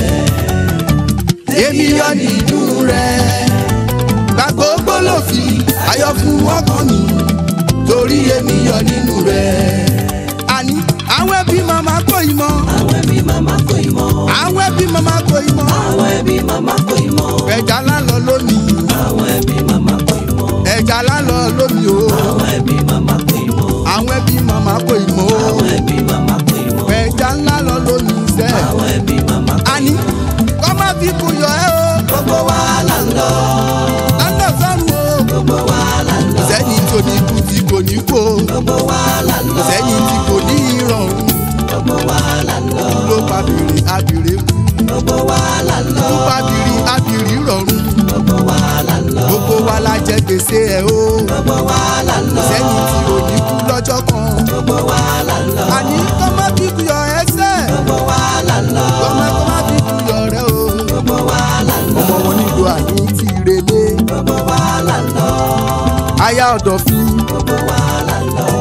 èmi yọ nínú rẹ̀ gbàgbógbó ló fi ayọ̀ fún ọkàn mi torí èmi yọ nínú rẹ̀ àní àwọn ẹbí màmá kò ì mọ́
àwọn ẹbí màmá kò ì mọ̀
àwọn ẹbí màmá kò ì mọ́
àwọn ẹbí màmá kò ì mọ̀
ẹja lálọ́ lónìí
àwọn ẹbí màmá kò ì mọ̀
ẹja lálọ́ lónìí o
àwọn ẹbí màmá kò ì mọ̀
àwọn ẹbí màmá kò ì mọ́ o
àwọn ẹbí màmá kò ì mọ̀
ẹja ńlá lọ lónìí sẹ́
àwọn ẹbí màmá kò ì
àní kọ́ má fi kù yọ ẹ́ o
gbogbo wa là ń lọ
lọ́nà sọ́run o
gbogbo wa là ń lọ
sẹ́yìn tó ní kú tí kò ní kó
gbogbo wa là ń lọ
sẹ́yìn tí kò ní ìrọ̀rùn
gbogbo wa là ń lọ
ló pa bìrì abìrì kú
gbogbo wa là ń lọ
ló pa bìrì abìrì rọrùn
gbogbo wa là ń lọ
gbogbo wa la jẹ gbèsè ẹ o
gbogbo wa là ń lọ
sẹ́yìn tí ò ní kú lọ́jọ́ kan
gbogbo wa là ń lọ
àní kọ́ má fi kù yọ ẹsẹ̀
gbogbo wa là ń lọ
kọ́ má kọ́ má fi kù yọ rẹ o
gbogbo wa là ń lọ
ọmọ wọn nílò àní ti relé
gbogbo wa là ń lọ
aya ọ̀dọ̀ fi
gbogbo wa là ń lọ.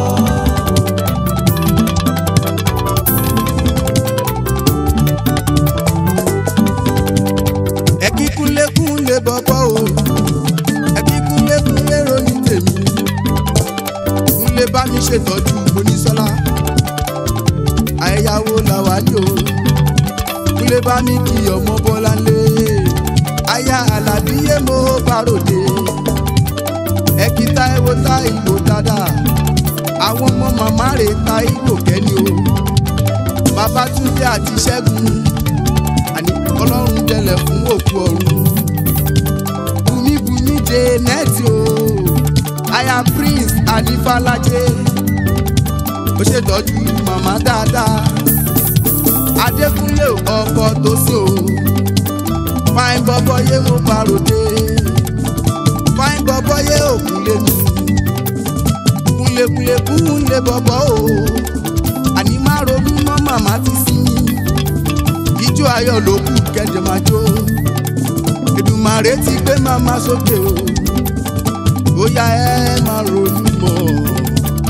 ẹ̀kí kúnlékúnlé bọ́bọ́ o ẹ̀kí kúnlékúnlé ròyìn tèmi kúnlé bá mi ṣètọ́jú monísọ́lá àyẹ̀yàwó làwà ní o kúnlé bá mi kí ọmọ bọ́lá lé aya alábíyé mo bá ròde ẹ̀kí táìwò táìwò dáadáa àwọn ọmọ màmá rẹ̀ táìwò kẹ́ni o bàbá túndé àti ṣẹ́gun àní ọlọ́run jẹlẹ̀ fún òkú ọ̀run bùnmíbùnmí dé nẹ́ẹ̀tì o aya prince alifalaje ó ṣètọ́jú màmá dáadáa adékúnlé ọkọ tó sí o fáin bọ́bọ́ yé mo paròdé fáin bọ́bọ́ yé òkúnlé mi kúnlékúnlé kúnlé bọ́bọ́ o àní má ronú mọ́ màmá ti sí mi ijó ayọ̀ ló kù kẹ́jọ máa jó Èdùmàrè ti gbé màmá sókè o ó yá ẹ máa ronú mọ́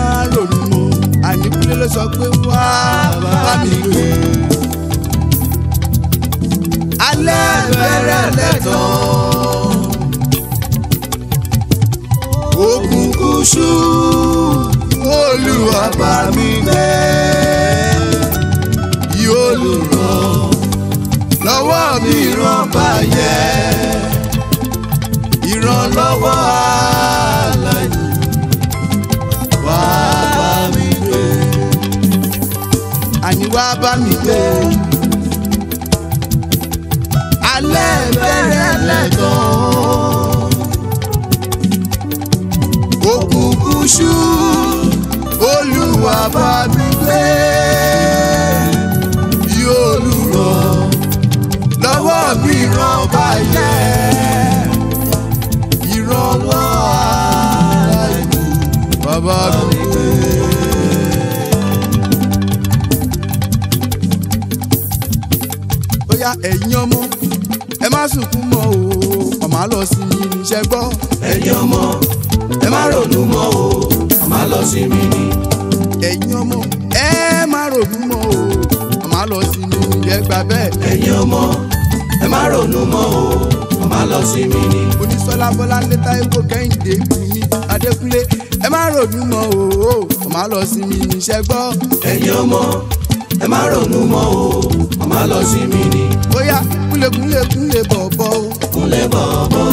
máa ronú mọ́ àníkúlé ló sọ pé wá bá mi gbé. alẹ́ bẹ̀rẹ̀ lẹ́tọ̀ọ́ òkùnkùn ṣú olúwa bá mi gbé yóò lù ràn lọ́wọ́ mi ràn báyẹ̀ ìrànlọ́wọ́ aláìní wá bá mi gbé àní wá bá mi gbé alẹ́ bẹ̀rẹ̀ lẹ́tọ̀ọ́ òkùnkùn ṣú olúwa bá mi gbé yóò lùrọ̀ lọ́wọ́ mi ràn báyẹ̀ ìrànwọ́ aláìní bàbá mi gbé. ó yá ẹ̀yin ọmọ ẹ má sunkún mọ́ o ọmọ á lọ sí mi níṣẹ́ gbọ́.
ẹ̀yin ọmọ ẹ má ronú mọ́ o ọmọ á lọ sí mi ni.
ẹ̀yin ọmọ ẹ má ronú mọ́ o ọmọ á lọ sí mi níṣẹ́ gbà bẹ́ẹ̀.
ẹ̀yin ọmọ ẹ má ronú mọ́ o ọmọ á lọ sí mi ni.
onísọlá bọláńlé táíwò kẹ́hìndé bùnmi adékúnlé ẹ má ronú mọ́ o ọmọ á lọ sí mi níṣẹ́ gbọ́.
ẹ̀yin ọmọ ẹ má ronú mọ́ o ọmọ á lọ sí mi ni.
ó yá kúnlẹ̀kúnlẹ̀ kúnlẹ̀ bọ̀bọ̀ o.
kúnlẹ̀ bọ̀bọ̀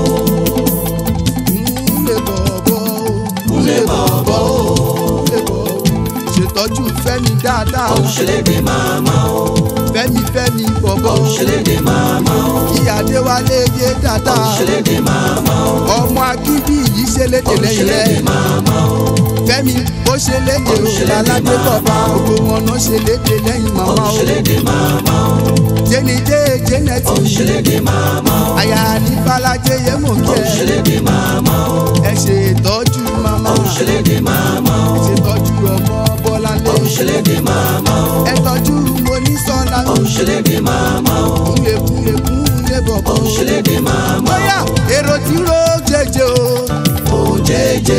kúnlẹ̀ bọ̀bọ̀ o.
kúnlẹ̀ bọ̀bọ̀ o.
kúnlẹ̀ bọ̀bọ̀ o. ṣètọ́jú fẹ́mi dáadáa o.
òṣèlédè màmá o.
fẹ́mi fẹ́mi bọ̀bọ̀ o.
òṣèlédè màmá o.
ìyá adéwálé yé dáadáa.
òṣèlédè màmá o.
ọmọ akíndí yìí ṣe léde lẹ́yìn rẹ̀.
òṣèlédè màmá o.
fẹ́mi ó ṣe léde o. láládé bọ̀bá gbogbo wọn náà ṣe léde lẹ́yìn màmá o.
òṣèlédè màmá o.
jẹ́nidé jẹ́nẹ́tì.
òṣèlédè màmá o.
àyà ní balaje yé mò ń kẹ́.
òṣèlédè màmá o.
ẹ ṣe ìtọ́jú màmá.
òṣèlédè màmá o.
ẹ ṣe ìtọ́jú ọmọ bọ́láńlé.
òṣèlédè màmá o.
ẹ tọ́jú monísọ́lá.
òṣèlédè màmá o.
kúnlẹ̀ kúnlẹ̀ kúnlẹ̀ bọ̀bọ̀.
òṣèlédè màmá o.
bóyá èrò tí ro jẹjẹ o.
ó jẹjẹ.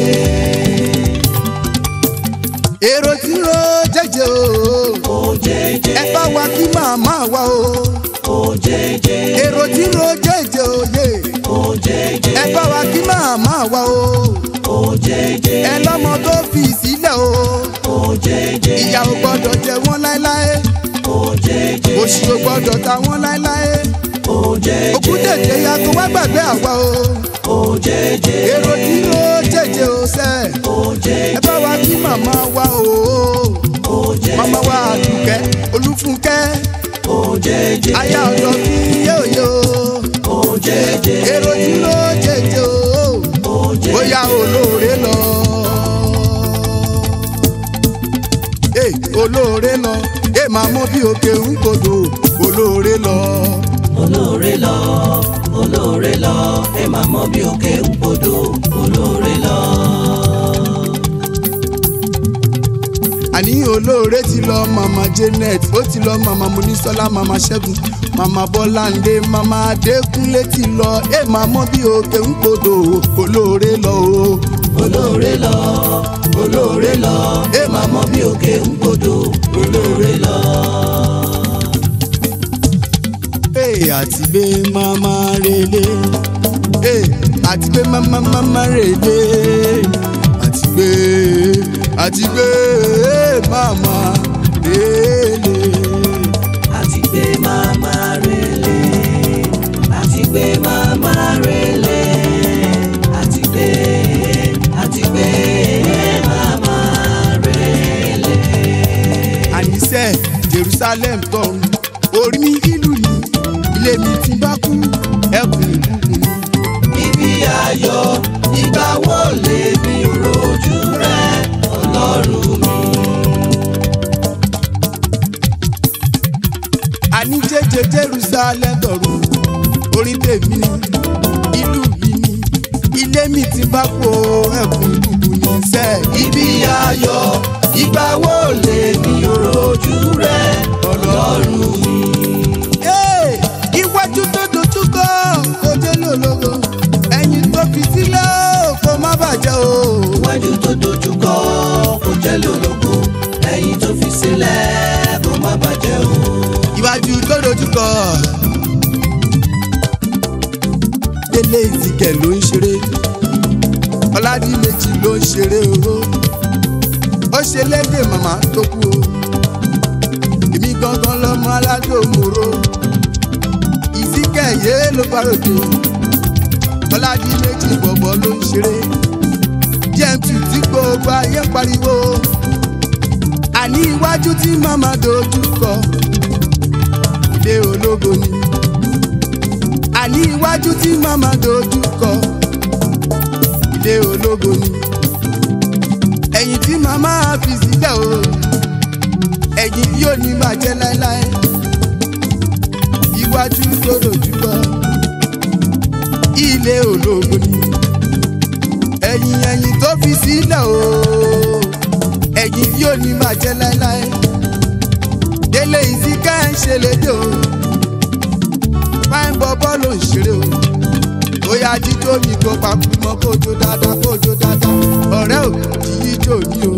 èrò tí ro jẹjẹ o.
ó jẹjẹ.
ẹ bá wa kí màmá wa o.
ó jẹjẹ.
èrò tí ro jẹjẹ o yé.
ó jẹjẹ.
ẹ bá wa kí màmá wa o.
ó jẹjẹ.
ẹ lọ́mọ tó fi sílẹ̀ o.
ó jẹjẹ.
ìyà ò gbọ́dọ̀ jẹ wọ́n láéláé.
ó jẹjẹ.
òṣì ò gbọ́dọ̀ ta wọ́n láéláé.
ó jẹjẹ.
òkú tètè ya kó wá gbàgbé àwa o.
ó jẹjẹ.
èrò tí ro jẹjẹ o sẹ́.
ó jẹjẹ.
ẹ bá wa kí màmá wa o.
ó jẹjẹ.
màmá wa àdùkẹ́ olúfúnkẹ́.
ó jẹjẹ.
aya ọ̀dọ́ kí yóò yó.
ó jẹjẹ.
èrò tí ro jẹjẹ o.
ó jẹjẹ.
bóyá olóore lọ. Ee, olóore lọ ẹ máa mọ bí òkè ń kodò olóore lọ.
olóore lọ olóore lọ ẹ máa mọ bí òkè ń podò olóore lọ.
àní olóore ti lọ mama janet ó ti lọ mama munisola mama ṣẹ́gun mama bọ́láńdé mama adékúnlé ti lọ ẹ máa mọ bí òkè ń kodò olóore lọ o.
olóore lọ olóore lọ ẹ máa mọ bí òkè ń podò olóore lọ.
Ee, àti gbé mama rele Ee, àti gbé mama mama rele àti gbé àti gbé mama rele.
àti gbé màmá rele àti gbé màmá rele àti gbé àti gbé màmá rele.
àníṣe jerusalem tọrùn orí mi ìlú ni ilé mi ti bá kú ẹkùn ìbùkún ni.
ibi ayọ̀ ìgbà wo lè mi rojú rẹ ọlọ́run mi.
àní jẹjẹ jerusalem tọrùn orí tèmi ni ìlú mi ni ilé mi ti bá kú ẹkùn ìbùkún ni sẹ́ẹ̀.
ibi ayọ̀ ìgbà wo lè mi rojú rẹ ọlọ́run mi.
Ee, iwájú tó dojú kọ kó dé lólógo ẹ̀yìn tó fi sílẹ̀ kó má bàjẹ́ o.
iwájú tó dojú kọ
délé ìzìkẹ̀ ló ń ṣeré ọládìmẹ́jì ló ń ṣeré owó ó ṣe lédè màmá tó kú o èmi gangan lọmọ aládò mòró ìzìkẹ̀ yé ló bá ròde ọládìmẹ́jì bọ̀bọ̀ ló ń ṣeré gmt tí gbogbo ayé ń pariwo àní iwájú tí màmá dojú kọ ilé ológo ni àní iwájú tí màmá dojú kọ ilé ológo ni ẹ̀yìn tí màmá fi sílẹ̀ o ẹ̀yìn yóò ní bàjẹ́ láéláé iwájú tó dojú kọ ilé ológo ni ẹ̀yìn ẹ̀yìn tó fi sílẹ̀ o ẹ̀yìn yóò ní bàjẹ́ láéláé délé ìsìnká ń ṣe lédè o fáìn bọ́bọ́ ló ń ṣeré o bóyá jíjó mi kó papò mọ́ kójó dáadáa kójó dáadáa ọ̀rẹ́ ò jíjí jò ní o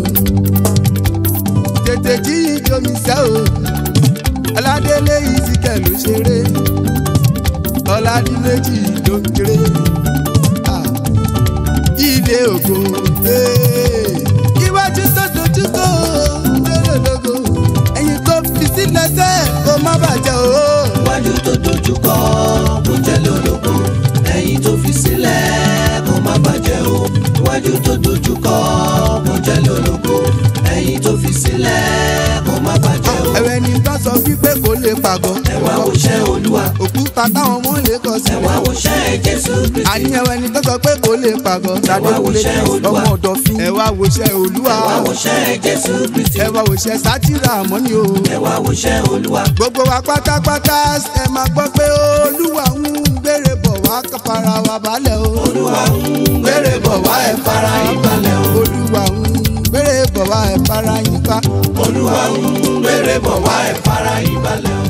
tètè jíjí jò mí sẹ́ o ọládélé ìsìnkẹ́ ló ṣeré ọládìméjì ló ń kéré Ah, ilé ògo eh. iwájú tó dojú kọ lélẹ́lógo ẹ̀yìn tó fi sílẹ̀ sẹ́ kó má bàjẹ́ o.
iwájú tó dojú kọ kó jẹ́ lólobó ẹ̀yìn tó fi sílẹ̀ kó má bàjẹ́ o iwájú tó dojú kọ kó jẹ́ lólobó ẹ̀yìn tó fi sílẹ̀ kó má bàjẹ́ o.
ẹ̀rẹ̀ ni bá sọ wípé kò lè pàgọ́.
ẹ wá wòṣẹ́ olúwa
òkúta táwọn ọmọ lè kọ sí.
ẹ wá wòṣẹ́ jésù kristi
àní ẹ̀rẹ̀ ni tó sọ pé kò lè pàgọ́. tàbí kò lè
wòṣẹ́ Olúwa.
ọmọ ọ̀dọ̀ fi. ẹ wá wòṣẹ́ olúwa.
ẹ wá wòṣẹ́ jésù kristi
ẹ wá wòṣẹ́ sátìrà àmọ́ni o.
ẹ wá wòṣẹ́ olúwa
gbogbo wa pátápátá ẹ máa gbọ́ pé olúwa ń gbére bọ̀ wá fara wa balẹ̀ o.
olúwa ń gbére bọ̀ wá ẹ fara yín balẹ̀ o
olúwa ń gbére bọ̀ wá ẹ fara yín pa.
olúwa ń gbére bọ̀ wá ẹ fara yín balẹ̀ o.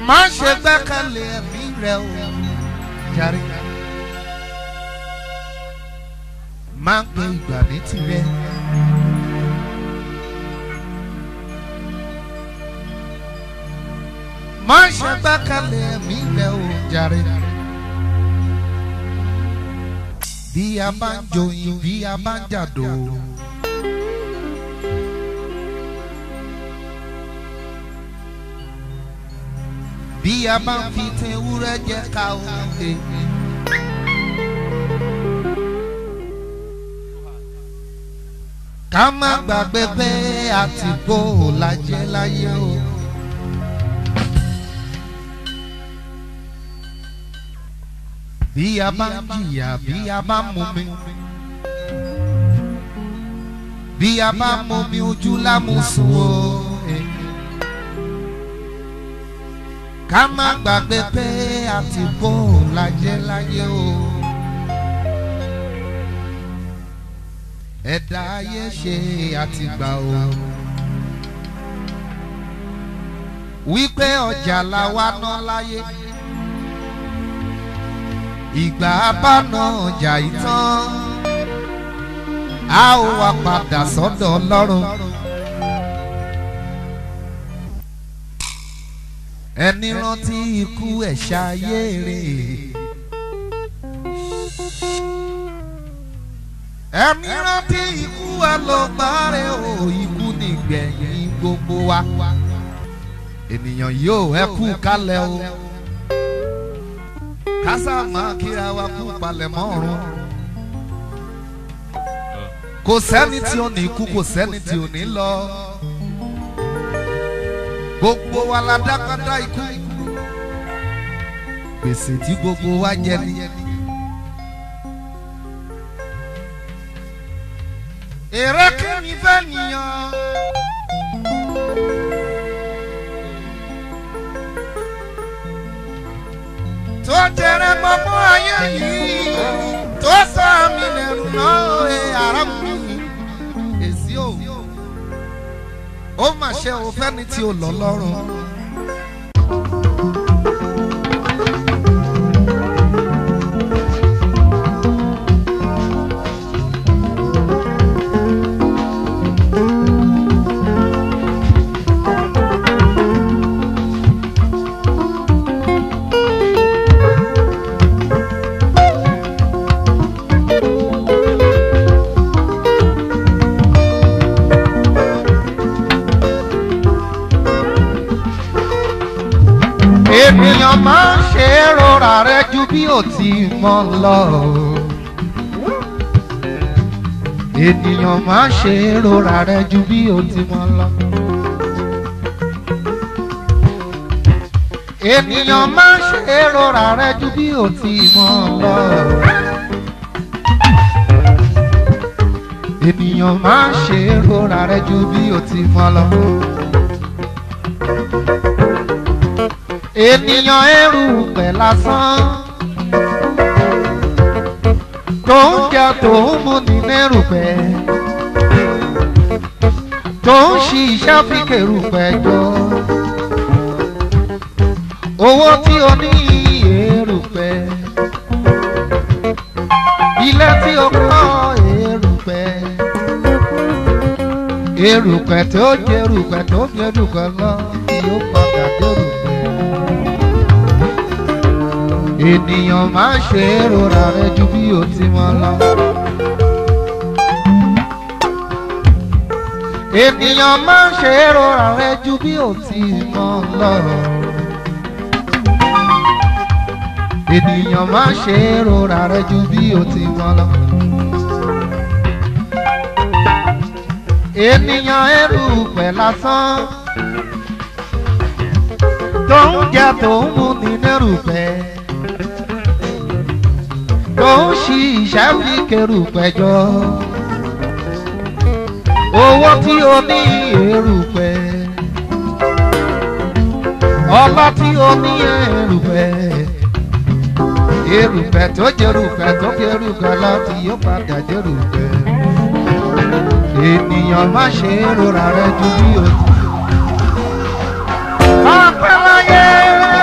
má ṣe gbẹ́kẹ̀lé ẹ̀mí rẹ o jàre. má gbé ìgbà ní tirẹ̀. má ṣe gbẹ́kẹ̀lé ẹ̀mí rẹ o jàre. bí a bá ń joyin bí a bá ń jàdó. bí a bá ń fi tin ewúrẹ́ jẹ ká o lè. ká má gbàgbé pé àtìkó lajẹ́ láyé o. bí a bá ń jìyà bí a bá ń mumi bí a bá ń mumi ojú lámùsùn o. Eh ká má gbàgbé pé àtìkó lajẹ́ láyé o. ẹ̀dá ayé ṣe àtìgbà o. wípé ọjà la wá ná láyé. ìgbà abáná ọjà ìtàn a ó wá padà sọ́dọ̀ ọlọ́run. ẹni rántí ikú ẹ̀ ṣayére. ẹni rántí ikú ẹ̀ ló gbárẹ́ o ikú nìgbẹ̀yìn gbogbo wa. ènìyàn yóò ẹ kú kálẹ̀ o. kásá máa kíra wa kú palẹ̀ mọ́ ọ̀run. kò sẹ́ni tí ò ní kú kò sẹ́ni tí ò ní lọ gbogbo wa la dákadá ikú gbèsè tí gbogbo wa jẹ ni. èrè kìíní fẹ́ nìyàn. tó jẹrẹ gbogbo ayé yìí tó sọ mí lẹ́nu náà ẹ ara mi èsì o ó mà ṣe o fẹ́ni tí o lọ lọ́rùn. ènìyàn máa ń ṣe é rọra rẹ ju bí ò ti mọ lọ. ènìyàn máa ń ṣe é rọra rẹ ju bí ò ti mọ lọ. ènìyàn máa ń ṣe é rọra rẹ ju bí ò ti mọ lọ. ènìyàn máa ń ṣe é rọra rẹ ju bí ò ti mọ lọ ènìyàn ẹrù pẹ̀ lásán tó ń jẹ tó ń mú ní nẹ́rù pẹ̀ tó ń ṣiṣẹ́ fi kèrù pẹ̀ jọ owó tí o ní èrù pẹ̀ ilé tí o kọ́ èrù pẹ̀ èrù pẹ̀ tó jẹ́ èrù pẹ̀ tó jẹ́ èrù pẹ̀ lọ yóò padà dérù pẹ̀ ènìyàn máa ṣe é rora rẹ ju bí o ti mọ lọ. ènìyàn máa ṣe é rora rẹ ju bí o ti mọ lọ. ènìyàn máa ṣe é rora rẹ ju bí o ti mọ lọ. ènìyàn ẹrù pẹ̀ lásán tó ń jẹ tó ń mú ní nẹ́rù pẹ̀ tó ń ṣiṣẹ́ fi kẹrù pẹ̀jọ́ owó tí o ní èrùpẹ̀ ọlá tí o ní èrùpẹ̀ èrùpẹ̀ tó jẹrùpẹ̀ tó jẹrùpẹ̀ láti yóò padà jẹrùpẹ̀ ènìyàn má ṣe rora rẹ ju bí o ti. ọpẹ́ láyé.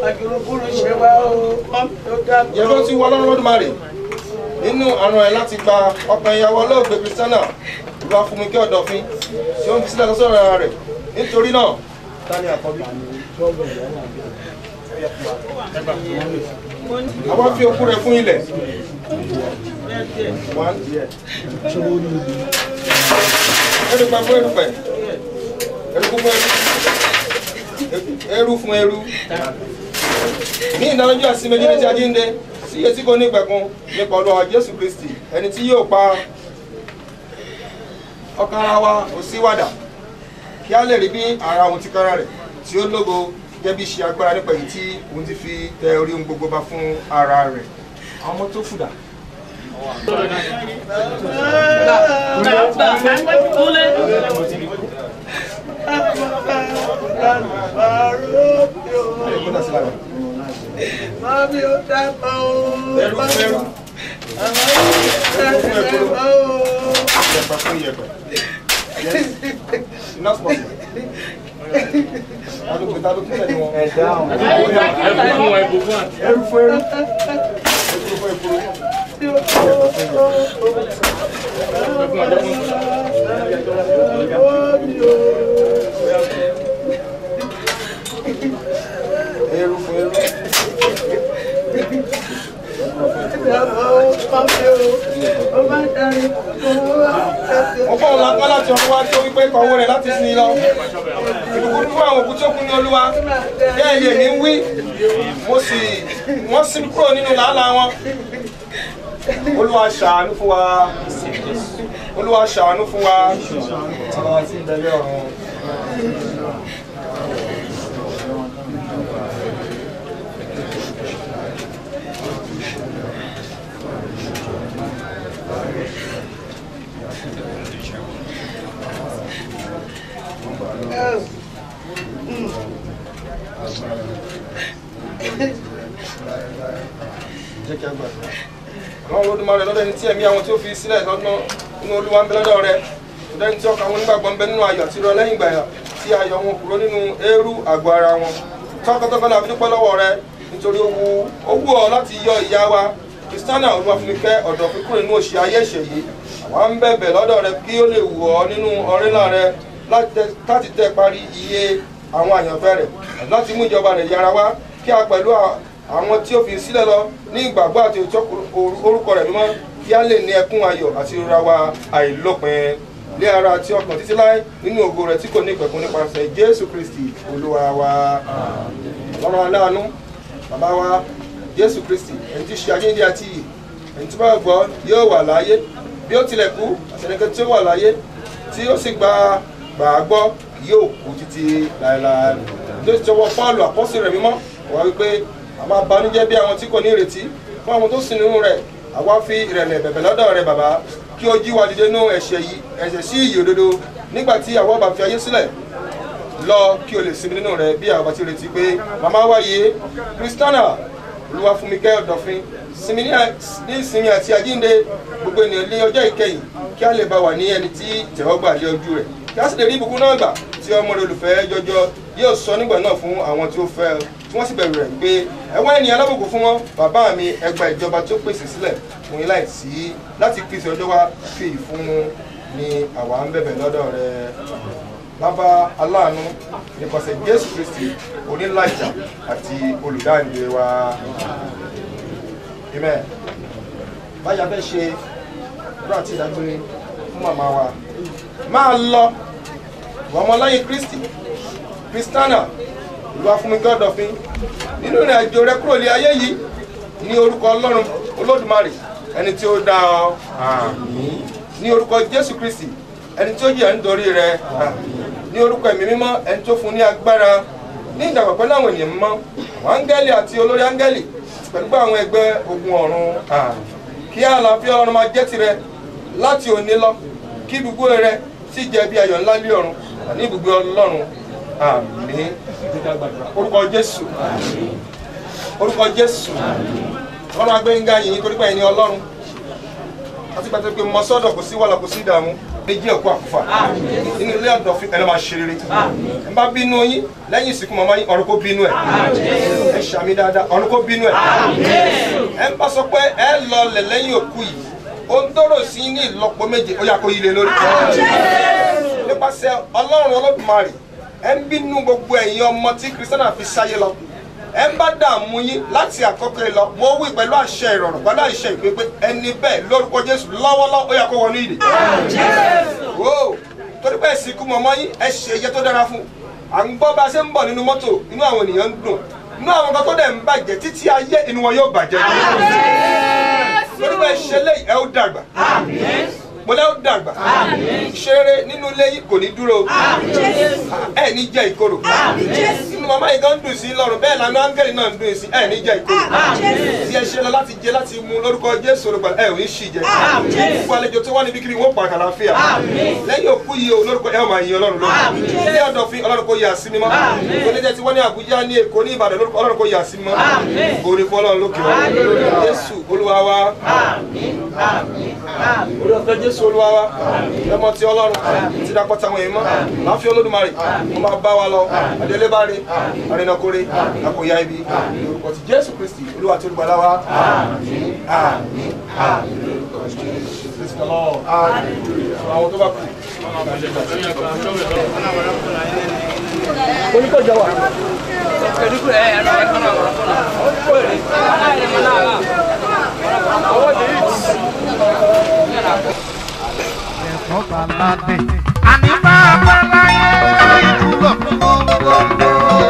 àjùrùkúrú ṣe wá o mọ́mí ó dábọ̀.
yẹn ló ti wọ ọlọ́run lọ́dúnmarè nínú àrùn ẹ̀ láti gba ọkàn ìyàwó olóògbé kristiana ìlú afúnmikẹ́ ọ̀dọ̀fin tí ó ń fi sílẹ̀ lọ́sọ̀rọ̀ ara rẹ̀ nítorí náà ta ni àkọ́bí. àwa fi okú rẹ̀ fún ilẹ̀. One. erùpẹ̀ fún erùpẹ̀ eruku fún eru eru fún eru ní ìdánilójú àti méjì ní ti àjíǹde sí etí kò ní ìpẹ̀kun nípa olúwa jésù kristi ẹni tí yóò pa ọkàn ara wa kò sí wàdà kí a lè rí bí ara òun ti kára rẹ̀ tí ó lógo gẹ́gẹ́ bí ṣe agbára nípa èyí tí òun ti fi tẹ orí ohun gbogbo bá fún ara rẹ̀ àwọn ọmọ tó fùdà.
Mọ́mí ó dábọ̀ o.
Ẹrú fún ẹrú.
Ẹrú fún ẹrú.
Yẹ̀pẹ̀ fún yẹ̀pẹ̀. Yes. Not possible. Ta ló pe ta ló tún tẹ̀lé wọn? Ẹ̀dá ọ̀hún. Ẹrú fún ẹrú. Ẹrú fún ẹrú. Ẹrú fún ẹrú. Ẹrú fún ẹrú. Mo fọ́ ọ̀la ńlá láti ọ̀run wá tí ó wípé kọ̀wé rẹ̀ láti sin lọ. Ìbùkún fún àwọn òkú tí ó kú ní olúwa. Bẹ́ẹ̀ ni èmi ń wí. Mo sì wọ́n sí kúrò nínú làálàá wọn. Olúwa ṣàánú fún wa. Olúwa ṣàánú fún wa. Àwọn àti ìbẹ̀lẹ̀ ọ̀run. Jẹ́ kí a gbàdúrà. Àwọn olódùmarè lọ́dọ̀ ẹni tí ẹ̀mí àwọn tí ó fi sílẹ̀ lọ́nà inú olúwa ń bẹ lọ́dọ̀ rẹ̀. Lọ́dọ̀ ẹni tí ọkàn àwọn onígbàgbọ́ ń bẹ nínú ayọ̀ àti ìrọ̀ lẹ́yìn ìgbà tí ayọ̀ wọn kúrò nínú eérú àgọ́ ara wọn. Tọ́kọ́tọ́kọ́ la fi dúpẹ́ lọ́wọ́ rẹ nítorí owó owó ọ láti yọ ìyá wa. Kristiana olúwàfúnikẹ́ ọ̀dọ̀ fi kúrò nínú òṣì ayé ẹ̀ṣẹ̀ yìí. Àwa ń bẹ̀bẹ̀ lọ́dọ̀ rẹ kí ó lè wù ọ́ nínú ọ̀rẹ́lá rẹ láti tẹ parí iye àwọn àyànfẹ́ rẹ̀ láti mú ìjọba rẹ̀ yára wá kí a pẹ̀lú àwọn tí ó fi sílẹ̀ lọ ní ìgbàgbọ́ àti òtítọ́ orúkọ rẹ̀ mímọ́ kí a lè ní ẹkún ayọ̀ àti ìrora wa àìlópin lé ara àti ọkàn títí láé nínú ògo rẹ̀ tí kò ní ìpẹ̀kun nípasẹ̀ jésù kristi olúwa wa ọlọ́run aláàánú bàbá wa jésù kristi ẹni tí ṣe ayéǹde àti iyì ẹni tí bá gbọ́ yóò wà láyé bí ó tilẹ̀ kú àtẹnikẹ́ tí ó wà láyé tí ó sì gba gbàgbọ́ yóò kú títí láéláé ló ti tọwọ́ pọ́ọ̀lù àpọ́sí rẹ̀ mímọ́ wá wípé a máa banújẹ́ bí àwọn tí kò ní ìrètí fún àwọn tó sì nínú rẹ̀ àwa fi ìrẹ̀lẹ̀ bẹ̀bẹ̀ lọ́dọ̀ rẹ̀ bàbá kí o jí wa dìde nú ẹ̀ṣẹ̀ yìí ẹ̀ṣẹ̀ sí ìyè òdodo nígbà tí àwọn bá fi ayé sílẹ̀ lọ kí o lè sinmi nínú rẹ̀ bí àwọn bá ti retí pé màmá wáyé kristiana olúwa fún mi kẹ́ ọ̀dọ̀fin sinmi ní ìsinmi àti àjínde gbogbo ènìyàn lé ọjọ́ ìkẹyìn kí a lè bá wà ní ẹni tí tẹ̀wọ́gbà lé ojú rẹ̀ kí a sì lè rí ibùkún náà gbà tí ọmọ rẹ̀ olùfẹ́ jọjọ yóò sọ nígbà náà fún àwọn tí ó fẹ́ tí wọ́n sì bẹ̀rù rẹ̀ pé ẹ̀wọ́n ènìyàn alábòkù fún wọn bàbá mi ẹgbà ìjọba tó pèsè sílẹ̀ fún yín láì sí láti pèsè ọjọ́ wa fi ìfún ni àwa ń bẹ̀bẹ̀ lọ́dọ̀ rẹ̀ bàbá aláàánú nípasẹ̀ jésù kristi onílàjà àti olùdáǹdè wa amen báyà fẹ́ ṣe ìdúrà àti ìdágbére fún màmá wa máa lọ wọ́n ọmọ lẹ́yìn kristi kristiana ìlú afúnmigán dọ̀fin nínú ìrìn àjò rẹ kúrò lé ayé yìí ní orúkọ ọlọ́run olódùmarè ẹni tí ó dá ọ àmín ní orúkọ jésù kristi ẹni tí ó jìyà nítorí rẹ àmín ní orúkọ ẹ̀mí mímọ́ ẹni tó fún ní agbára ní ìdàgbà pẹ̀lú àwọn ènìyàn mímọ́ àwọn áńgẹ́lì àti olórí áńgẹ́lì pẹ̀lú àwọn ẹgbẹ́ ogun ọ̀run àmín kí àlàáfíà ọlọ́run máa jẹ́ tirẹ̀ láti òní lọ kí ibùgbé rẹ sì jẹ́ bí ayọ̀ ńlá lé ọ̀run àní ibùgbé ọlọ́run àmín orúkọ jésù orúkọ jésù ọlọ́run agbẹ́yìnká yìí torí pé ẹni ọlọ́run àti pàtàkì pé mọ sọ́dọ̀ kò sí wàhálà kò sí ìdààmú méjì ẹ̀kú àkúfà nínú ilé ọ̀dọ̀fin ẹ̀ lọ́ máa ṣe rere ẹ̀ bá bínú yín lẹ́yìn ìsìnkú màmá yín ọ̀run kó bínú ẹ̀ ẹ̀ ṣàmì dáadáa ọ̀run kó bínú ẹ̀ ẹ̀ bá sọ pé ẹ̀ lọlẹ̀ lẹ́yìn òkú yìí ohun tó rò sí ní ìlọ́po méje ó yà kó yílé lórí nípasẹ̀ ọlọ́run olódùmarè ẹ̀ ń bínú gbogbo ẹ̀yin ọmọ tí kristiana fi sáyé lọ ẹ ń bá dààmú yín láti àkọ́kọ́ yìí lọ mo wí pẹ̀lú àṣẹ ìrọ̀rùn pẹ̀lú àṣẹ ìpépé ẹni bẹ́ẹ̀ lórúkọ jésù lọ́wọ́lọ́wọ́ ó yà kó wọnú ìdè. wo torí pé ìsìnkú mọ̀mọ́ yín ẹ ṣe iye tó dára fún à ń gbọ́ bá a ṣe ń bọ̀ nínú mọ́tò inú àwọn ènìyàn ń dùn inú àwọn kan tó dẹ̀ ń bàjẹ́ títí ayé inú wọn yóò bàjẹ́. torí pé ṣe léyìí ẹ ó dàgbà mo lẹ́ ó dàgbà ṣeré nínú ilé yìí kò ní dúró ẹ ní jẹ ìkorò nínú màmá yìí gan dùn sí lọ́rùn bẹ́ẹ̀ lànà áńgẹ́lì náà ń dùn sí ẹ ní jẹ ìkorò tí ẹ ṣe lọ láti jẹ láti mu lórúkọ jésù olùgbà ẹ ò ní ṣì jẹ gbogbo àlejò tó wà níbi kiri wọn pa àkàlàfíà lẹ́yìn òkú yìí o lórúkọ ẹ ò máa yin ọlọ́run lórí ilé ọ̀dọ̀ fi ọlọ́run kò yà sí mímọ́ oníjẹ tí wọ́n ní àbújá ní èkó ní ìbàdàn lórúkọ ọlọ́run kò yà sí mímọ́ orí fún ọlọ́run lókè wọn jésù olúwa wa orí ọ̀fẹ́ jésù olúwa wa ẹmọ ti ọlọ́run ti dapọ̀ táwọn èèyàn mọ́ láfi olódùmarè wọ́n máa bá wa lọ adélébáre arìnàkórè àkòyà ibi lórúkọ ti jésù kristi olúwa tí olùgbàlà wa àmín àmín àmín Praise the Lord. àwọn tó bá kù. oníkọ̀jọ wa.
Àní máa bá láyé ìdúró gbogbo.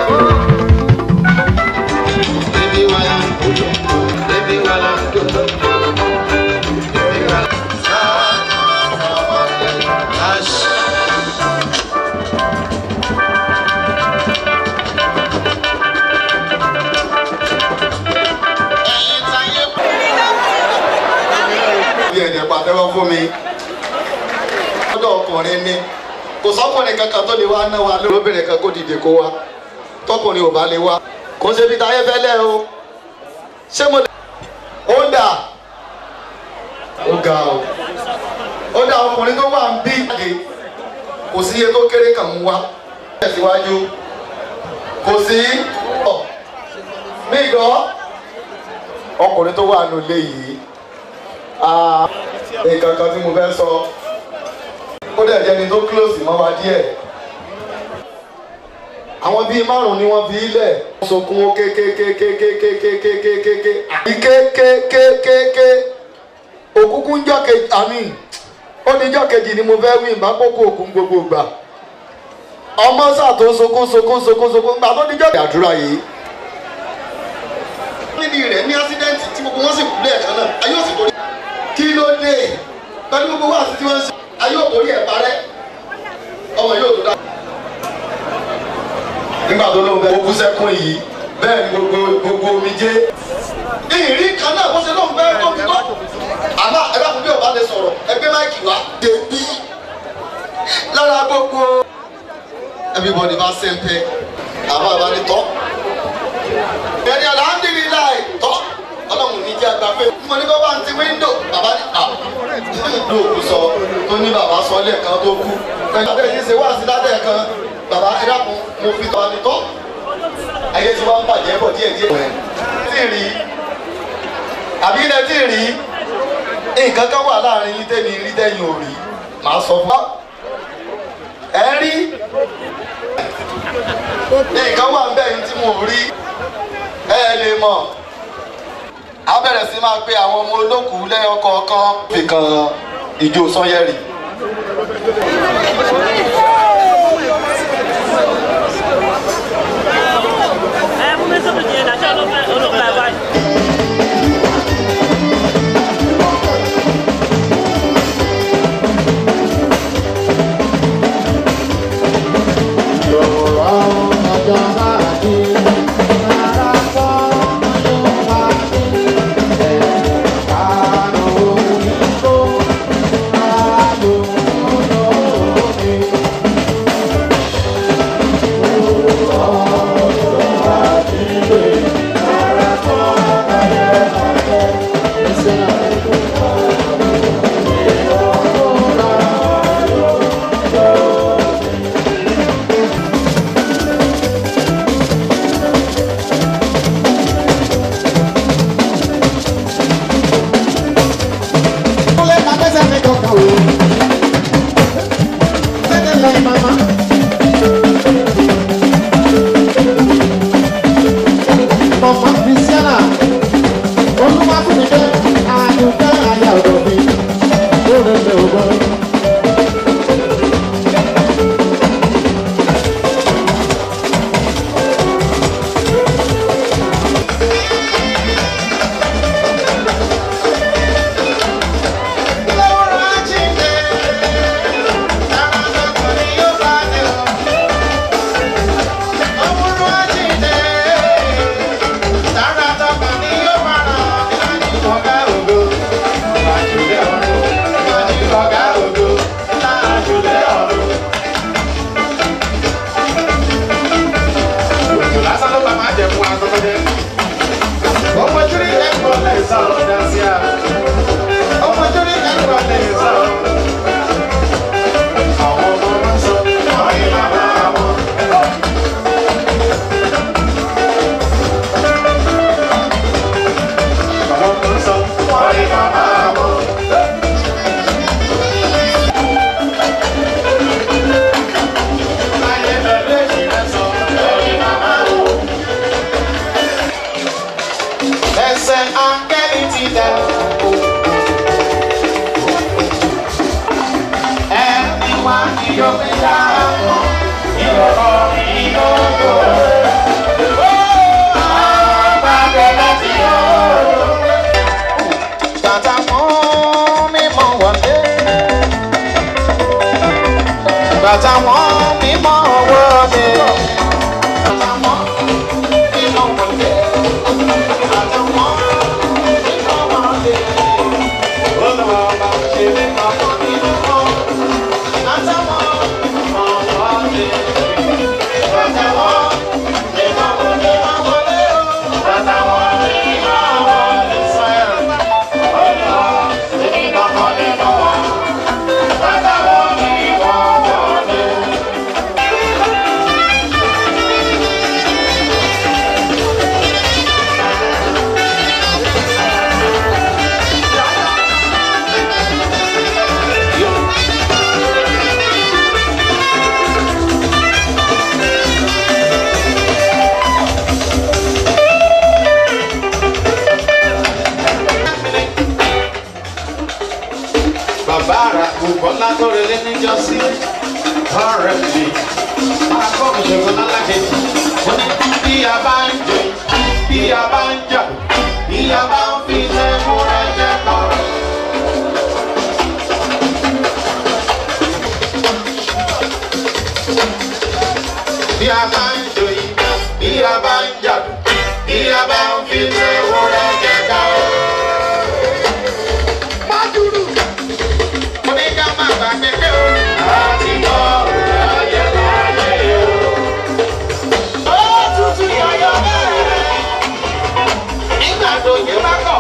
Bébí wa la ń dòdò, bébí wa la ń dòdò. Bébí wa la ń sá, àṣà.
bí ẹ̀jẹ̀ pàtẹ́wọ́ fún mi. lọ́dọ̀ ọkùnrin ni kò sọ́kùnrin kankan tó lè wá ná wa lóbìnrin kan kó dìde kó wa tọkùnrin ò bá lè wá kò ń ṣe bí táyé fẹ́lẹ́ o ṣé mo lè. ó dà ó ga o ó dà ọkùnrin tó wà ń bí ìpàdé kò sí iye tó kéré kàn ń wá tẹ̀síwájú kò sí ọ̀ mí gbọ́ ọkùnrin tó wà nílé yìí Ah, nǹkan kan tí mo fẹ́ sọ ó dẹ̀ jẹ́ni tó close mọ́ wa díẹ̀ àwọn bíi márùn ni wọ́n fi ilẹ̀ sokun ó kékékékékékékékékéké àbí kékékékéké òkúkú ń jọ́kejì àmì ó ní jọ́kejì ni mo fẹ́ wí ìbákòókò òkun gbogbo gbà ọmọ sáà tó sokun sokun sokun sokun gbà tó ní jọ́kejì àdúrà yìí níbi rẹ̀ ní ásídẹ́ǹtì tí gbogbo wọn sì kú lẹ́ẹ̀kan náà ayé òsì torí kí ló dé pẹ̀lú gbogbo wá sí tí wọ́n ń ṣe ayé òkórí ẹ̀ parẹ́ ọmọ yóò tó dá. nígbà tó ló ń bẹ ogún sẹ́kún yìí bẹ́ẹ̀ ni gbogbo gbogbo omi jẹ́. ìrì kan náà bó ṣe ló ń bẹ́ tó ti tó. àmọ́ ẹ bá fún bí ọba lè sọ̀rọ̀ ẹgbẹ́ máìkì wá. dèbí lára gbogbo everybody bá sẹ́ńpẹ́ àbá àbá ni tọ́. ẹni alhamdulilayi tọ́ ọlọ́run ní jẹ́ àgbà pé mo ní bàbá ti wíńdò bàbá ní à ló kù sọ tó ní bàbá sọ lẹ́ẹ̀kan tó kú pẹ̀lú abẹ́ yìí ṣe wá sí ládẹ́ kan bàbá ẹ dákun mo fi tọ́ ni tọ́ ayé tí wọ́n ń bàjẹ́ bọ̀ díẹ̀ díẹ̀ rẹ̀ tí ì rí àbí ilẹ̀ tí ì rí nǹkan kan wà láàrin yín tẹ́mi rí tẹ́yìn ò rí màá sọ fún wa ẹ rí nǹkan wà ń bẹ̀ yín tí mo rí ẹ lè mọ̀ a bẹ̀rẹ̀ sí máa pe àwọn ọmọ olókùú lẹ́yọ kọ̀ọ̀kan fi kan ìjó sanyẹ́rì.
Thank you.
tọ́ka o. Tẹ́tẹ́ lẹ́yìn mama. Mama Christiana, olúwàkùnrin àdùnkẹ́ àyà ọ̀dọ̀ mi, ó rẹ̀ lẹ́ ògbọ́n.
Ẹsẹ̀ áńgẹ́lì ti dẹ̀. Ẹni wá ní yóò fi dá àwọn ìrọ̀rọ̀ ìyókò. Àgbàdo láti ọ̀rọ̀. Tàtà mú mímọ́ wọlé. Bàtà wọn mímọ́ wọlé. Bàtà wọn mímọ́ wọlé. bàbá àrà kò bọ́lá tó relé níjọ́sí ọ̀rẹ́ mi akọ́kùn ṣòro lálákejì ó ní bí a bá ń jẹ bí a bá ń jà bí a bá ń fi lẹ́mú rẹ jẹ kọ́. bí a bá ń jò yìí bí a bá ń jà bí a bá ń fi lẹ́mú rẹ jẹ kọ́. Májúrù mo ní ká má gbàgbé pé o. láti mọ òye láyé o. ó tutù yọyọ bẹ́ẹ̀. nígbà tó yẹ bá kọ́.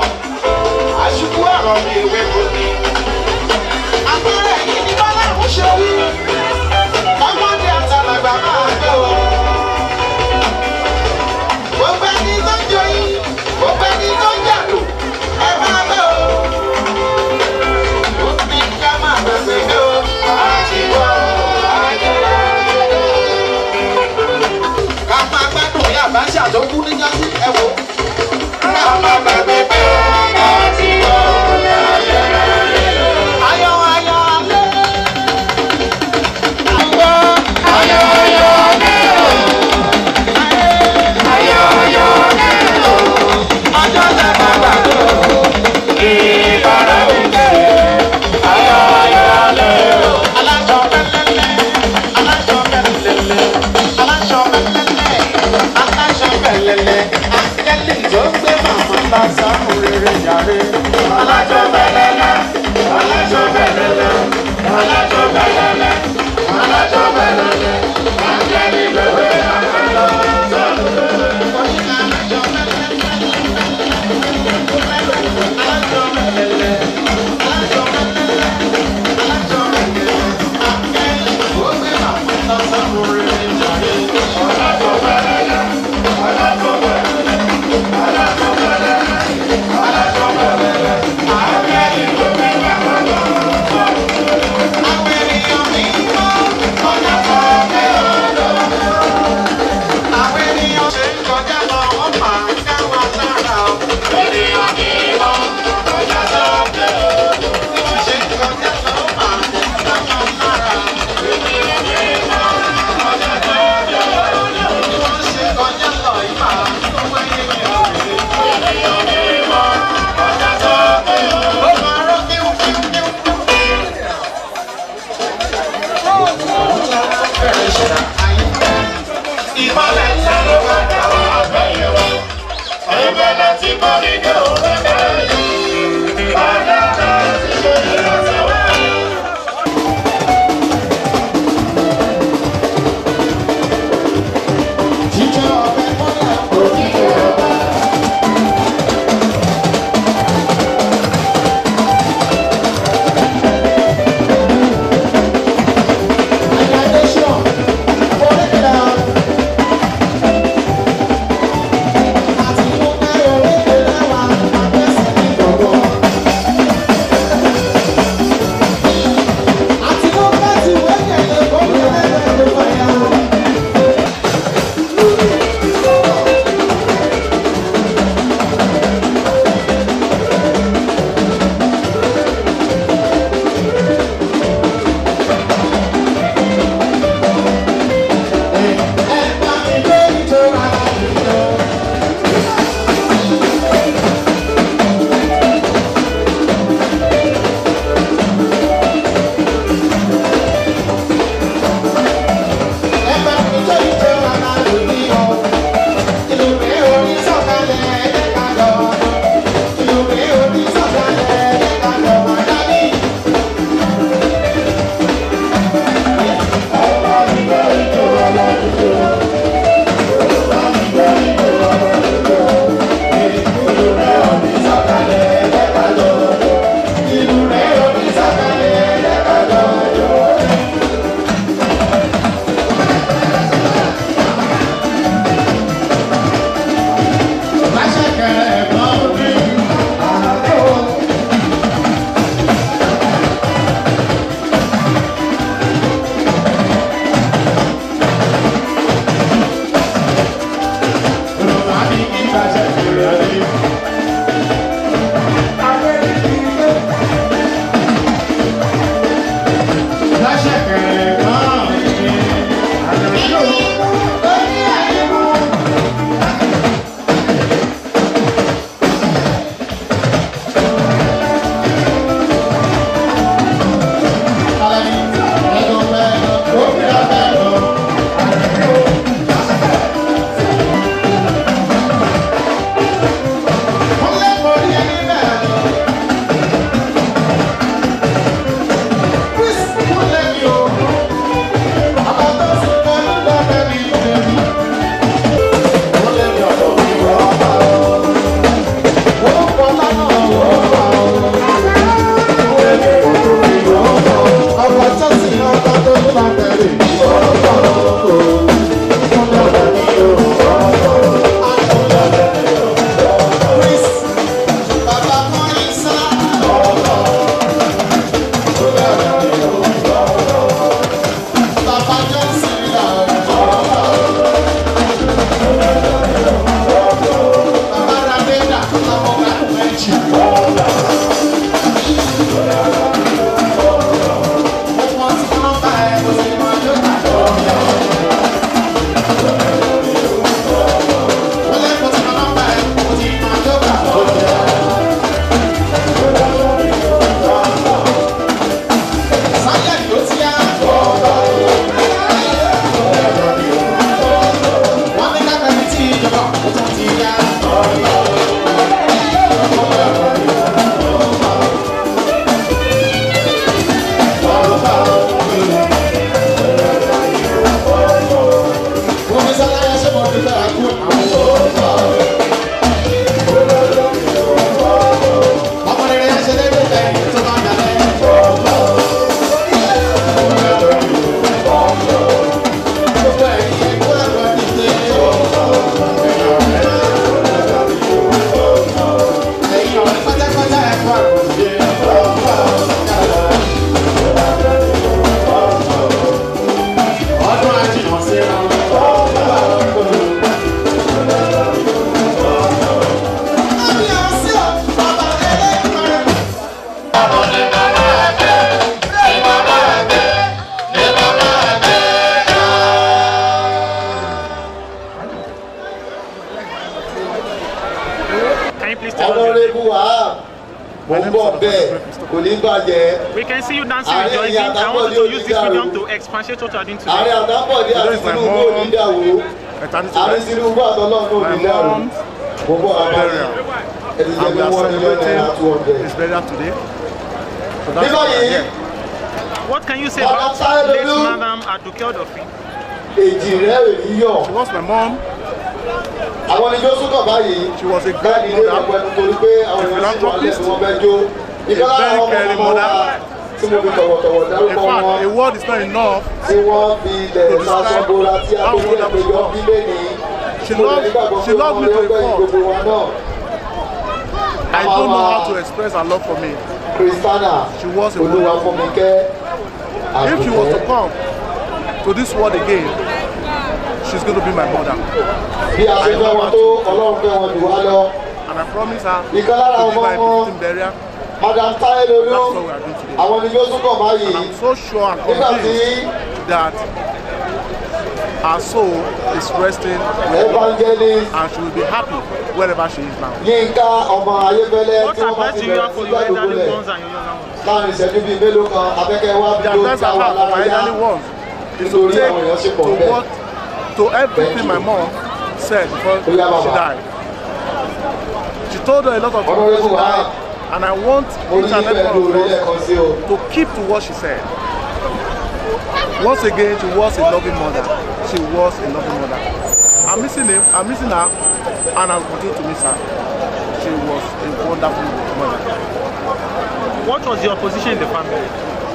bẹ́ẹ̀ kò ní bàjẹ́
We can see you dancing with
Ààrẹ
Joy
ìyá
Bean. I
àtàkọ́
want
ní
you to use this
onídàrú.
medium to expatiate what you are doing
ààrẹ
today.
àtàkọ́dé àti tinubu onídàwó ààrẹ tinubu àtọ́lọ́ọ̀nù onídàrú gbogbo àbáyé ẹni jẹ́
And
pé
we are
wọ́n ní lọ́nà
celebrating
two hundred.
his burial today. So that's
nígbà
why we are
yìí
here.
What can you say
Bàbá
about
Táyé
late
Lolú.
Madam Aduke Odofin?
èjì rẹ̀ ò ní yọ̀.
She was my mom.
àwọn ni jó súnkàn báyìí
She was a
báyìí
great
ní ilé
mother.
ìpẹ́ nítorí pé àwọn èèyàn sì wà lẹ́nu wọn fẹ́ jó ìkan lára
very
àwọn ọmọ
caring
ọmọ wa
mother.
tí mo fi tọ̀wọ̀tọ̀wọ̀
In
dárúkọ
fact,
wọn
a word is not enough.
tí wọ́n fi ilẹ̀
to describe
sasọ́bora tí a
how
tó ní
wonderful
ẹ̀pẹ́jọ
she was.
bílé ní
She
mo lè
loved-
nígbàgbọ́
she
pé
loved
ọmọ
me
rẹ̀
to
ó
a
gbẹ̀yìn
fault.
gbogbo wa náà
I don't know how to express her love for me.
kristana
She was a
olúwa
wonderful
fún mi kẹ́
If she was to
àdùkẹ́
come to this world again, she's going to be my mother.
bí a ṣe fẹ́ wọn tó ọlọ́run fẹ́ wọn jù wá lọ
And I promise her
ìkan lára
to
ọmọ
give her a
wọn
fitting burial.
madam táyé lolú
That's what we are doing today.
àwọn ni jó súnkàn báyìí
And I'm so sure and
nígbà tí
convinced that her soul is resting well
evangelist
and she will be happy wherever she is now.
yínká ọmọ ayébẹ́lẹ́
What
tí wọ́n bá
advice
ti
do you
bẹ̀rẹ̀
have
sí
for your elderly
gbàdúgbò
ones and your younger ones?
láàrin ìṣẹ́jú bíi mélòó kan afẹ́kẹ́ wá
The
bí ó
advice
dá
I
wa
have for my
lára yá
elderly ones is to
nítorí
take
àwọn èèyàn ṣe pọ̀
to
bẹ́ẹ̀.
what to everything my mom said before
Ó yá,
she
bàbá.
died. She told her a lot of things
Honorable
before she
Wahab.
died, and I want
mo ní
each and
ìfẹ́
every
lórí
one of
lẹ́ẹ̀kan
us
sí o
to keep to what she said. Once again, she was a loving mother. She was a loving mother. I'm missing him. I'm missing her, and I'll continue to miss her. She was a wonderful mother.
What was your position in the family?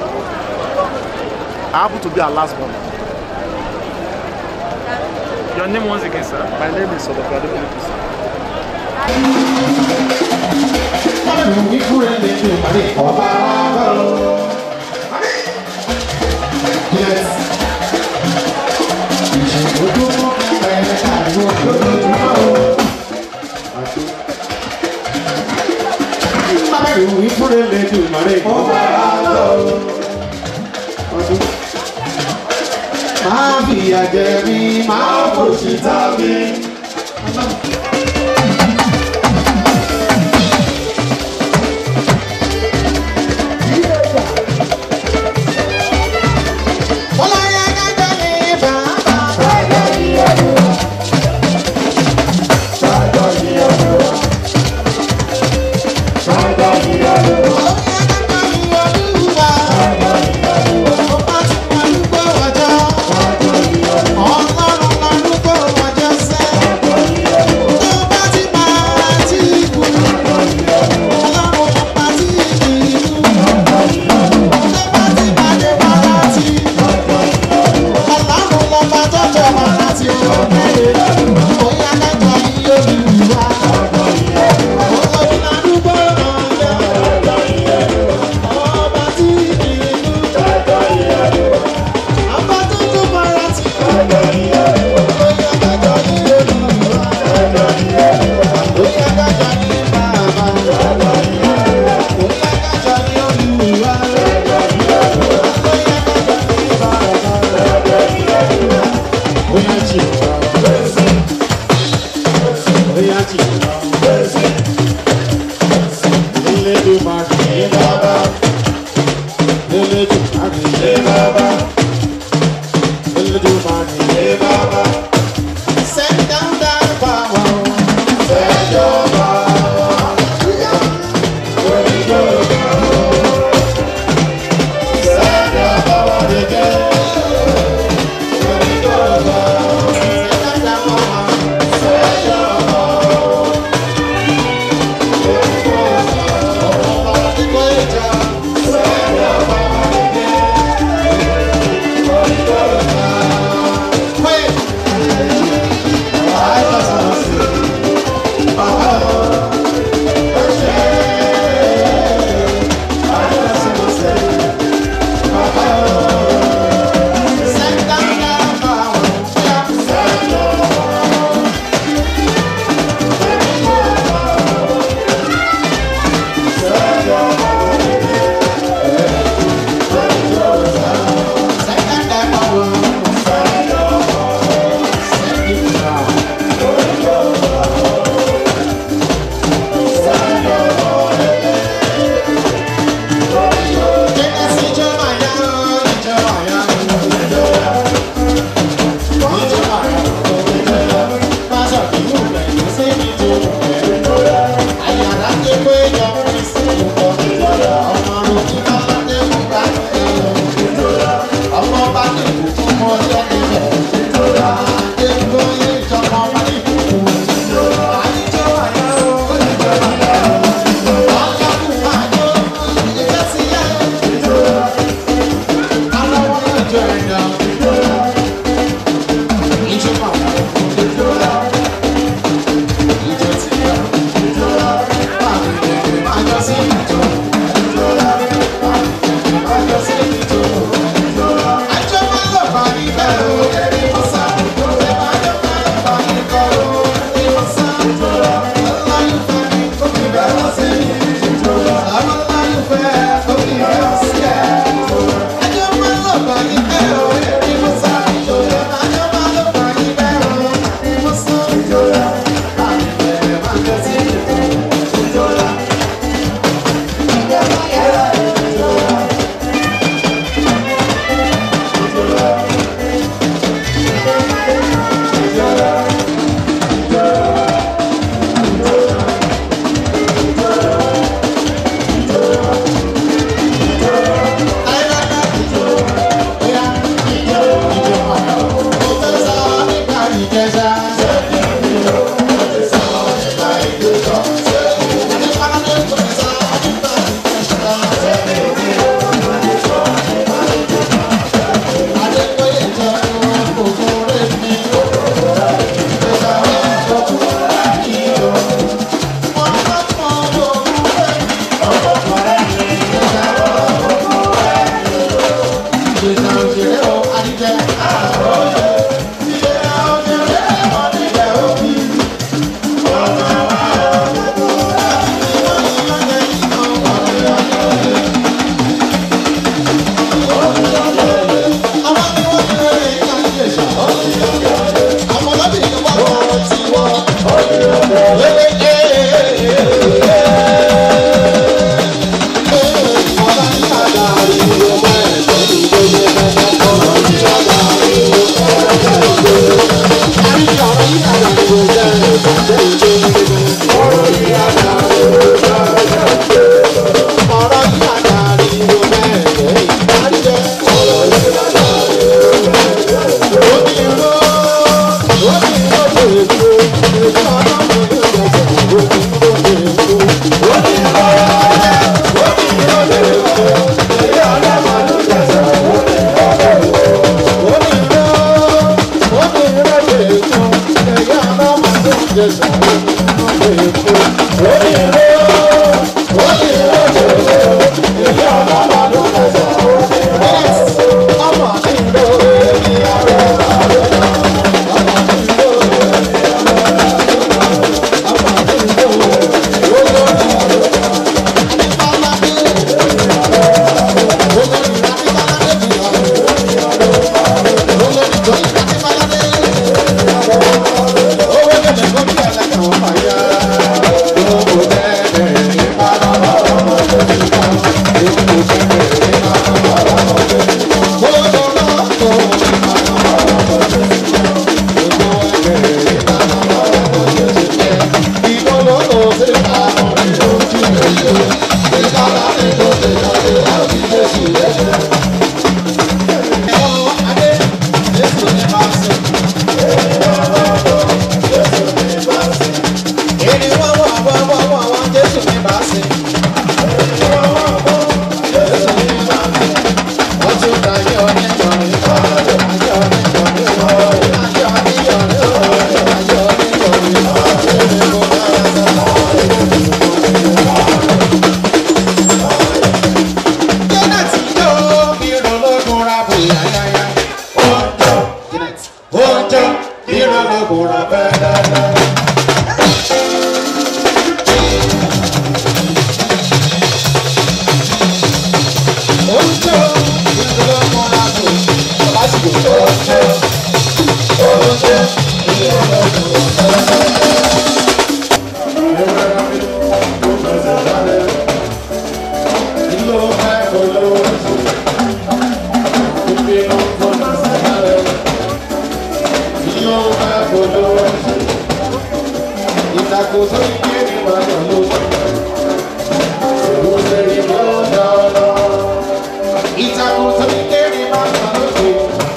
I happen to be her last born.
Your name once again, sir.
My name is Sodokwade Philippus.
Máa fìyà jẹ mí, máa fòṣì ta mí. Ọlọ́yẹ kájọ ní bàbá. Kájọ ní Olúwa. Kájọ ní Olúwa. Kájọ ní Olúwa. Ọlọ́yẹ kájọ ní Olúwa. Kájọ ní Olúwa. Ọba tí mo ń gbọ́ wájọ́. Kájọ ní Olúwa. Ọlọ́run lọ́dún tó wájọ́ sẹ́. Kájọ ní Olúwa.
ṣe ó ṣe ìyẹn lọ́dún
Ìtàkùn ìgbé ní ìbàdàn ló ṣe ní lọ́dọọdọ. Ìtàkùn ìgbé ní ìbàdàn ló ṣe.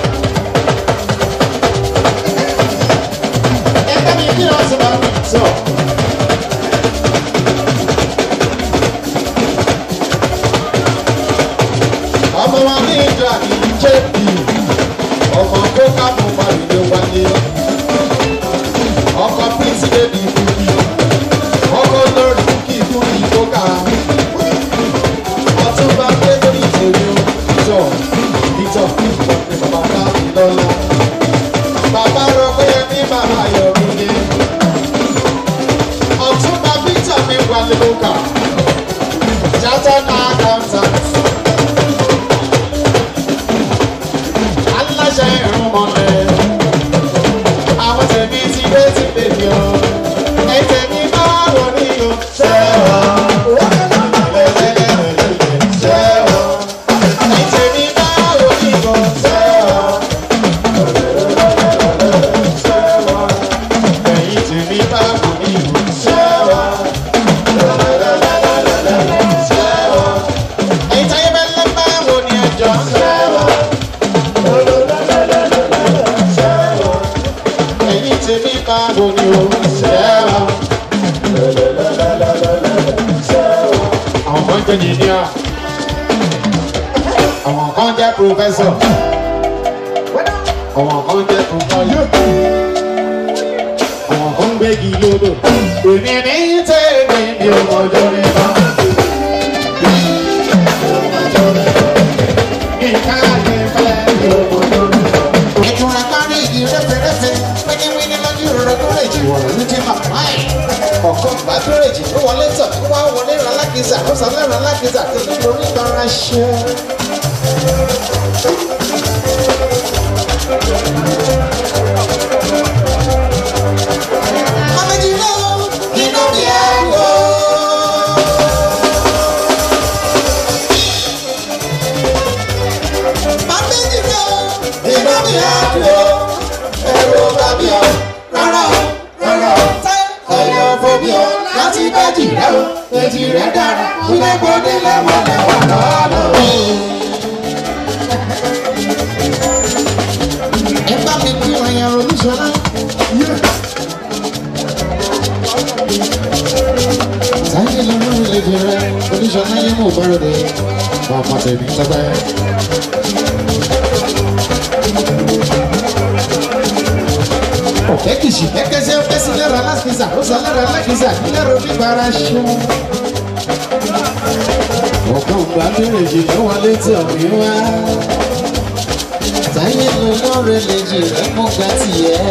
Ẹgbẹ́ mi kí wọ́n ti máa fi sọ. Ọmọ wa ní ìjọ àti JP. Ọmọ kó káàbọ̀ pàdé wáyé. Ọkọ̀ Prince Baby Bukki. Ọkọ̀ lórí Bukki fún ìkókà. Ọtúnba pé lórí ìtòrí o. Ìtọ̀ ìtọ̀ ní bàbá ká lọ́la. Bàbá rọ pé ní bàbá yọ̀ mí ni. Ọtúnba Victor mi wà lóka. Chartered accountant. Aláṣẹ ìrúnmọ̀lẹ́. Àwọn tẹ̀mí ti dé ti bèbí o. Ẹ̀jẹ̀ mi máa wọ̀ ní o. Ṣé o? Ṣé o? Ẹ̀jẹ̀ mi máa wọ̀ ní o. Ṣé o? Ṣé o? Ẹ̀yin tèmi máa wọ̀ ní o. Ṣé o? Ṣé o? Ẹ̀yin táyé bẹ́lẹ̀ máa wọ̀ ní ẹjọ́. Ṣé o? ẹ̀yin tèmi máa bò ní o. Ṣẹ́wà. Àwọn kan jẹ́ yìnyín Àwọn kan jẹ́ pòfẹ́sọ̀. Àwọn kan jẹ́ pòfáyọ̀. Àwọn kan gbégi lódò. Èmi ní tèmi ni ọmọdé mi bá. Nǹkan àti ìfẹ́ ni ọmọdé mi bá. Ìtura kárí igi rẹ́fẹ̀rẹ́fẹ̀, wíníwíní lójú rẹ̀ tó lè jì wọ̀rọ̀ ní ti màmá ẹ̀. Ọ̀kan bá bírèjì ló wọlé tọ̀, ó wá wọlé ra lákìsà, ó sọ lẹ́ra lákìsà tó ní lórí ìtara ṣe. Mọ̀mẹ́jì ló inú mi ẹ̀ wò. Mọ̀mẹ́jì ló inú mi ẹ̀ wò. Ẹ̀rọ bàbí o, rárá o, rárá o. Ẹ̀yọ̀ fòbí o, láti bẹ́jì rẹ̀ o. Èjì rẹ̀ dára, ilé gbòdì lẹ́wọ̀n lẹ́wọ̀n lọ́nà o. Ẹ bá mi kí ọ̀yàn olúṣọlá. Sáyé lọ lórí lèdè rẹ̀, olúṣọlá yé mú bọ́rọ̀ dé. Ọmọ tèmi tọ́pẹ́. Ọ̀kẹ́ kìsì kẹ́kẹ́sẹ́ ó kẹ́sí lẹ́rọ alákìsà, ó sọ lẹ́rọ alákìsà kí lẹ́rọ oníbàárà ṣó. Ọ̀kan ògbà bẹ̀rẹ̀ jì ló wọlé tí ọ̀mí wá. Táyé lọ lórí lèjì rẹ̀ mú gbà tìyẹ́.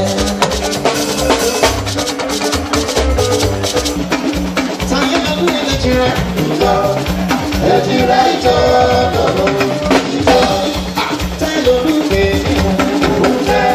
Táyé lọ lórí lèjì rẹ̀. Èjì rẹ̀ ìjọ lọ́wọ́. Táyé lọ lórí lèjì rẹ̀.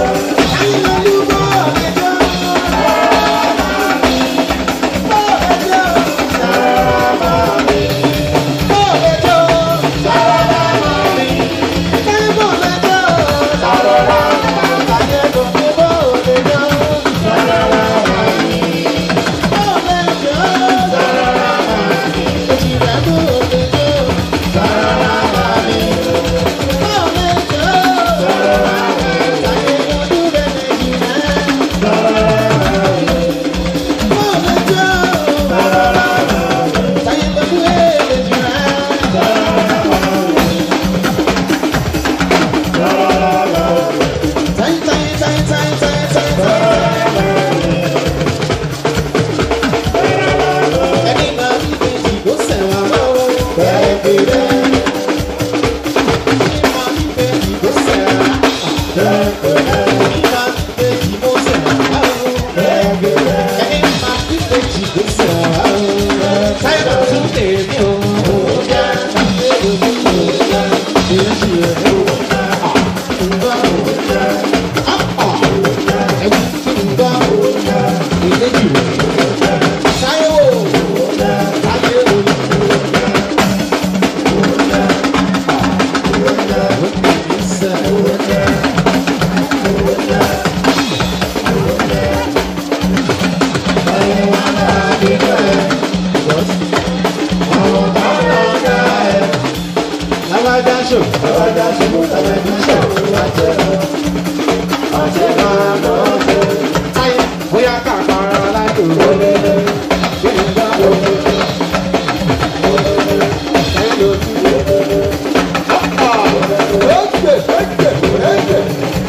Thank
ṣe mú tẹlifíṣàn àjẹrà àjẹrà lọ́dẹ. ayé bóyá kàkàrà láti wọlé kí n bá wọlé. ẹ̀yìn ló ti wọlé. ẹ̀jẹ̀ ẹ̀jẹ̀ ẹ̀jẹ̀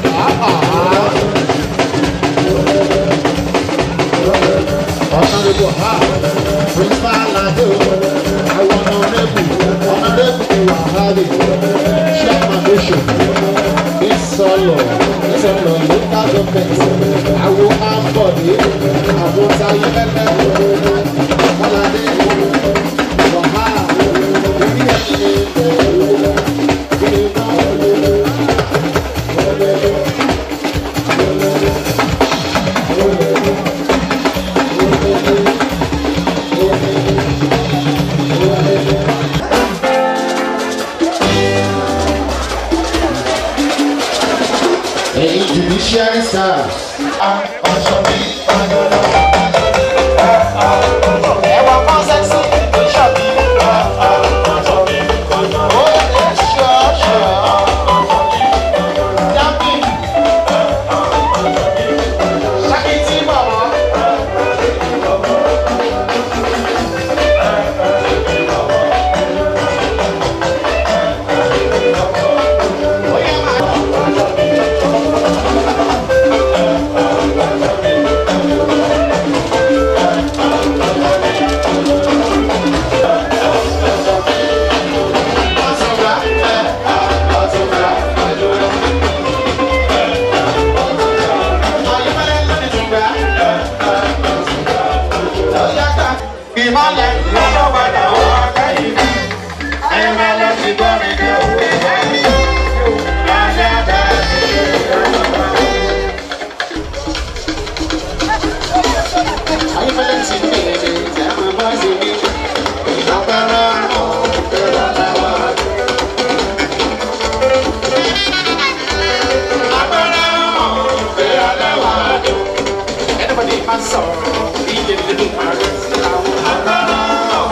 honorable ha principal ado àwọn honorable honorable wahali chairman bishop isolo isolo local government àwọn ambode àwọn tayo lẹlẹ kọlade wàhá orí ẹsẹ ẹ̀yin judiciary stars. ọ̀ṣọ́ bí ọ̀dọ́dọ́. ẹ̀wọ̀n kan sẹ́sì ọ̀ṣọ́ bí ọ̀ṣọ́ bí ó yẹ ṣọ́ọ̀ṣọ́. dábì. ṣákìtì bàbá. ìmọ̀lẹ̀ lọ́wọ́ padà wọ́n akẹ́yìn mi. ẹ̀mẹ́lẹ́ ti gbọ́ mi dé òwe lẹ́yìn. lálẹ́ bẹ́ẹ̀ ni ayífẹ́lẹ́ ti ní èdè tẹ́ máa bá ṣe ní. ìjọba ọ̀hún lọ́la wá. agbára ọ̀hún lọ́la wá. anybody máa sọ̀rọ̀ iye nínú ààrẹ sí àwọn agbára ọ̀hún.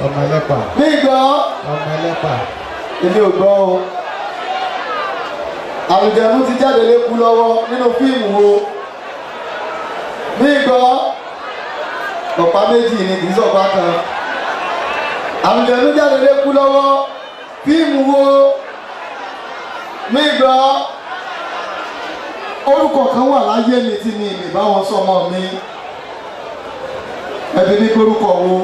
ọmọ ẹlẹ́pà
ní ìgbọ́
ọmọ ẹlẹ́pà
èmi ò gbọ́ o àlùjẹ̀nu ti jáde lékú lọ́wọ́ nínú fíìmù wo ní ìgbọ́ ọ̀pá méjì ni kì í sọ̀pá kan àlùjẹ̀nu jáde lékú lọ́wọ́ fíìmù wo ní ìgbọ́ orúkọ kan wà láyé mi tí mi ìbí bá wọn sọmọ mi ẹbí ní orúkọ wo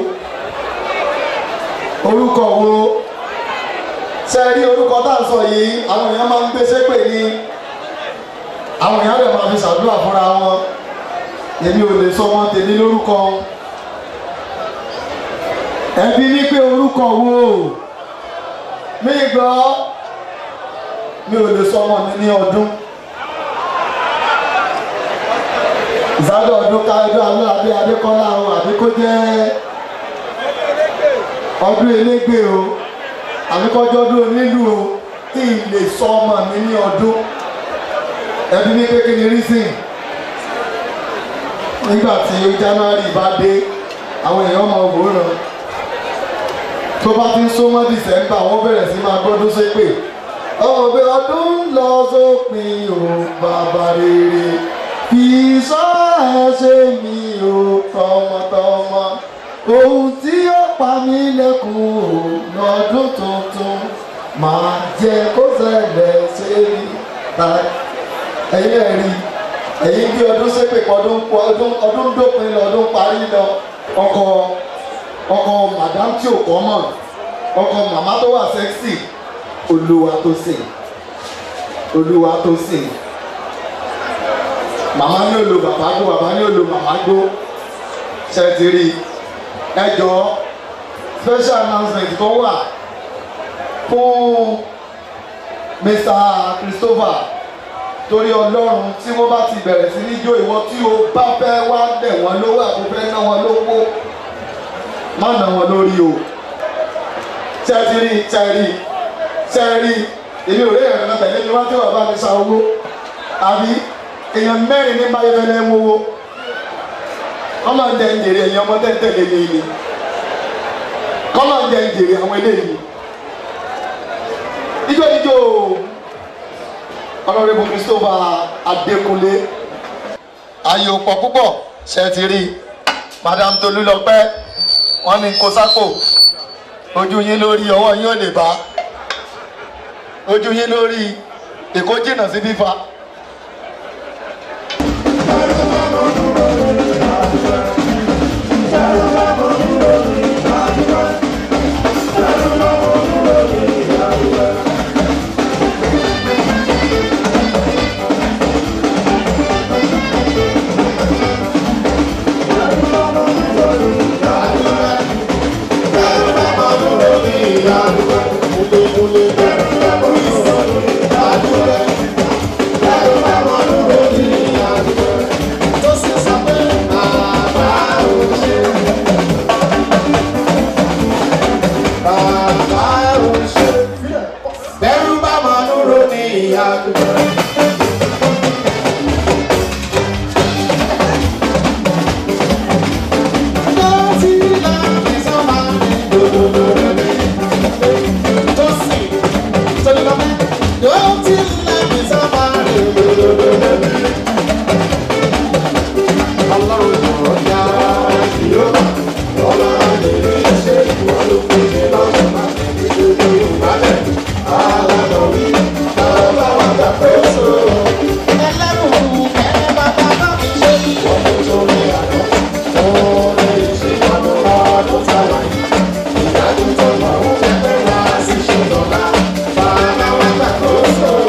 orúkọ wo ṣe rí orúkọ tá à ń sọ yìí àwọn èèyàn máa ń gbé sépè ní àwọn èèyàn rẹ̀ máa fi ṣàdúrà fúnra wọn èmi ò lè sọ wọn tèmi lórúkọ ẹbí ní pé orúkọ wo mí gbọ́ mi ò lè sọ ọmọ mi ní ọdún ìsádọ̀ ọdún káyọ̀dọ̀ alẹ́ adé adékọ́lá o àbí kó jẹ́ ọdún elégbé o àbí kọjọ́ ọdún onílù o kí n lè sọ ọmọ mi ní ọdún ẹbí ní kékeré rísìn nígbà tí january bá dé àwọn èèyàn máa wòran tó bá ti ń súnmọ́ december wọ́n bẹ̀rẹ̀ sí máa gbọ́dún ṣépè ọ̀bẹ ọdún ń lọ sópin o bàbá rere kì í sọ ẹ ṣe mi o tọmọtọmọ ohun tí ó pa mí lẹ́kùn o lọ́dún tuntun máa jẹ kó ṣẹlẹ̀ ṣe rí ta ẹ̀yin ẹ̀ rí ẹ̀yin bí ọdún ṣépè pọ̀ ọdún ọdún ọdún dópin lọ ọdún parí lọ ọkọ ọkọ madam tí ò kọ́ mọ̀ ọkọ màmá tó wà sẹ́ksì olúwa tó sìn olúwa tó sìn màmá ní olo bàbá gbó bàbá ní olo màmá gbó ṣètìrì ẹjọ special announcement tó wà fún mr christopher torí ọlọ́run tí wọ́n bá ti bẹ̀rẹ̀ sí ní jó ìwọ tí o bá fẹ́ wá dẹ̀ wọ́n lówó àbò fẹ́ ná wọn lówó má ná wọn lórí o ṣẹ́tìrì ṣẹ́rì ṣẹ́rì èmi ò rí ẹ̀rọ náà tẹ̀lé mi wá tí wọ́n bá mi sa owó àbí èèyàn mẹ́rin ní báyìí fẹ́lẹ́ ń wówó kọ́mọ̀ ń jẹ ń jèrè èèyàn ọmọ tẹ́tẹ̀lé ní ilé kọ́mọ̀ ń jẹ ń jèrè àwọn eléyìí ijó ijó ọlọ́rẹ́bù christopher adékúnlé ayò pọ̀ púpọ̀ ṣe ti rí madam tolúlọpẹ́ wọ́n ní kó sápò ojú yín lórí ọwọ́ yín ò lè bá ojú yín lórí èkó jìnnà sí fífa.
bẹ́rù bá máa ń ro ní ìyá àdúgbò.
Bye.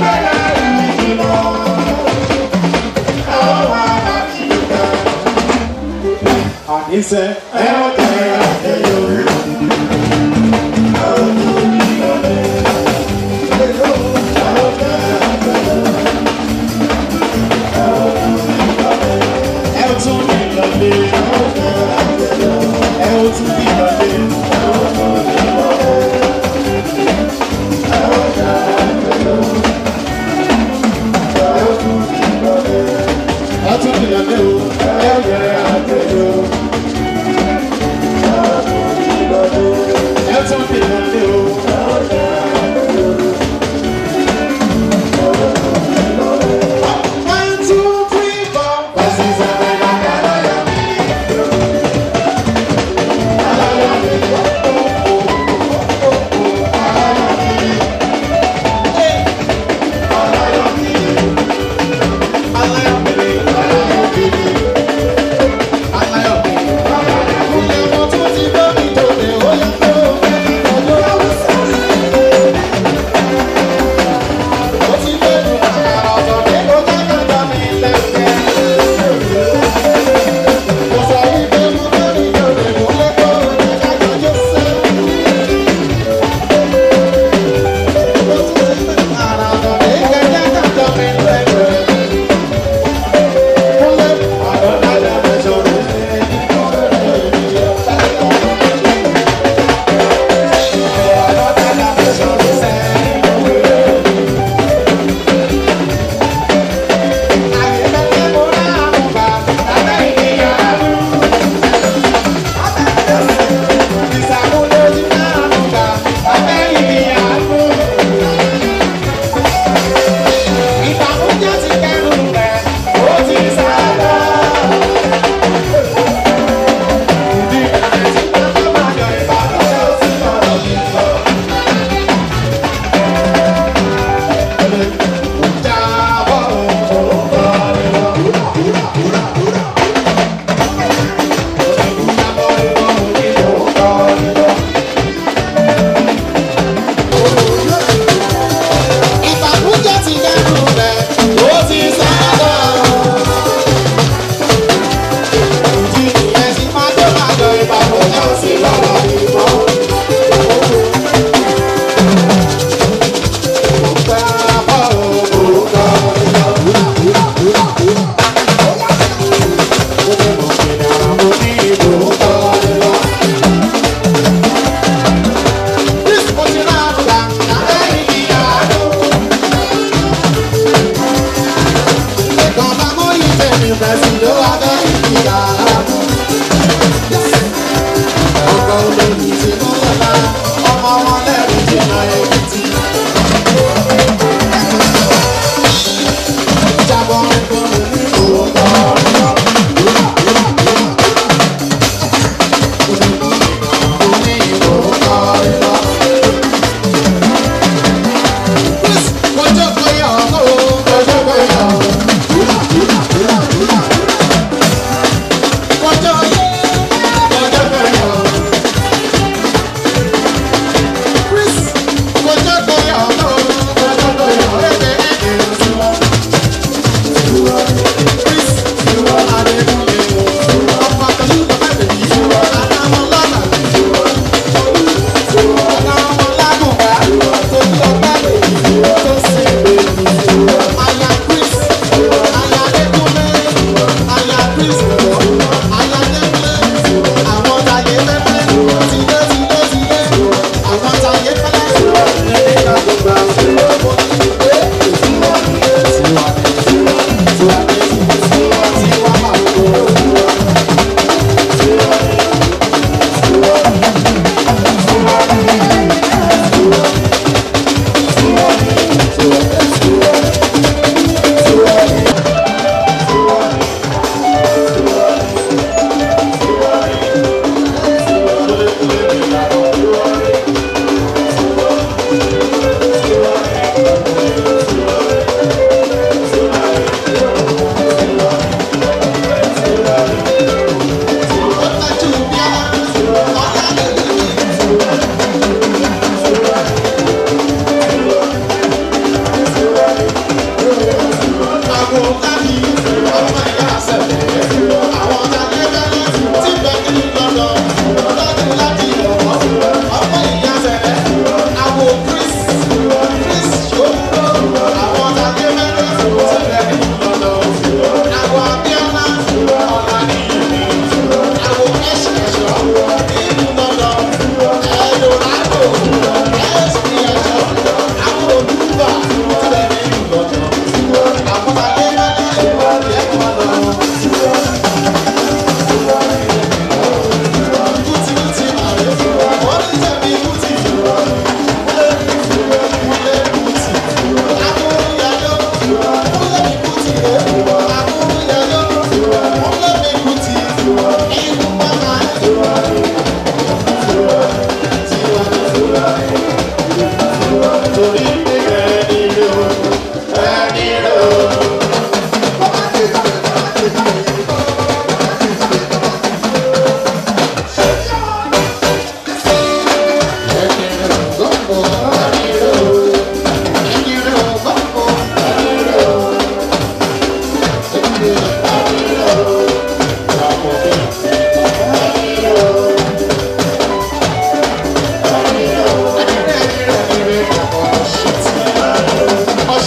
Àníṣe ẹ ó jẹ́ àjẹyọ̀. Ẹ ó tún ní lọlé. Ẹ ó tún ní lọlé. Ẹ tún ní lọlé o. Ẹ ó jẹ́ àjẹyọ̀.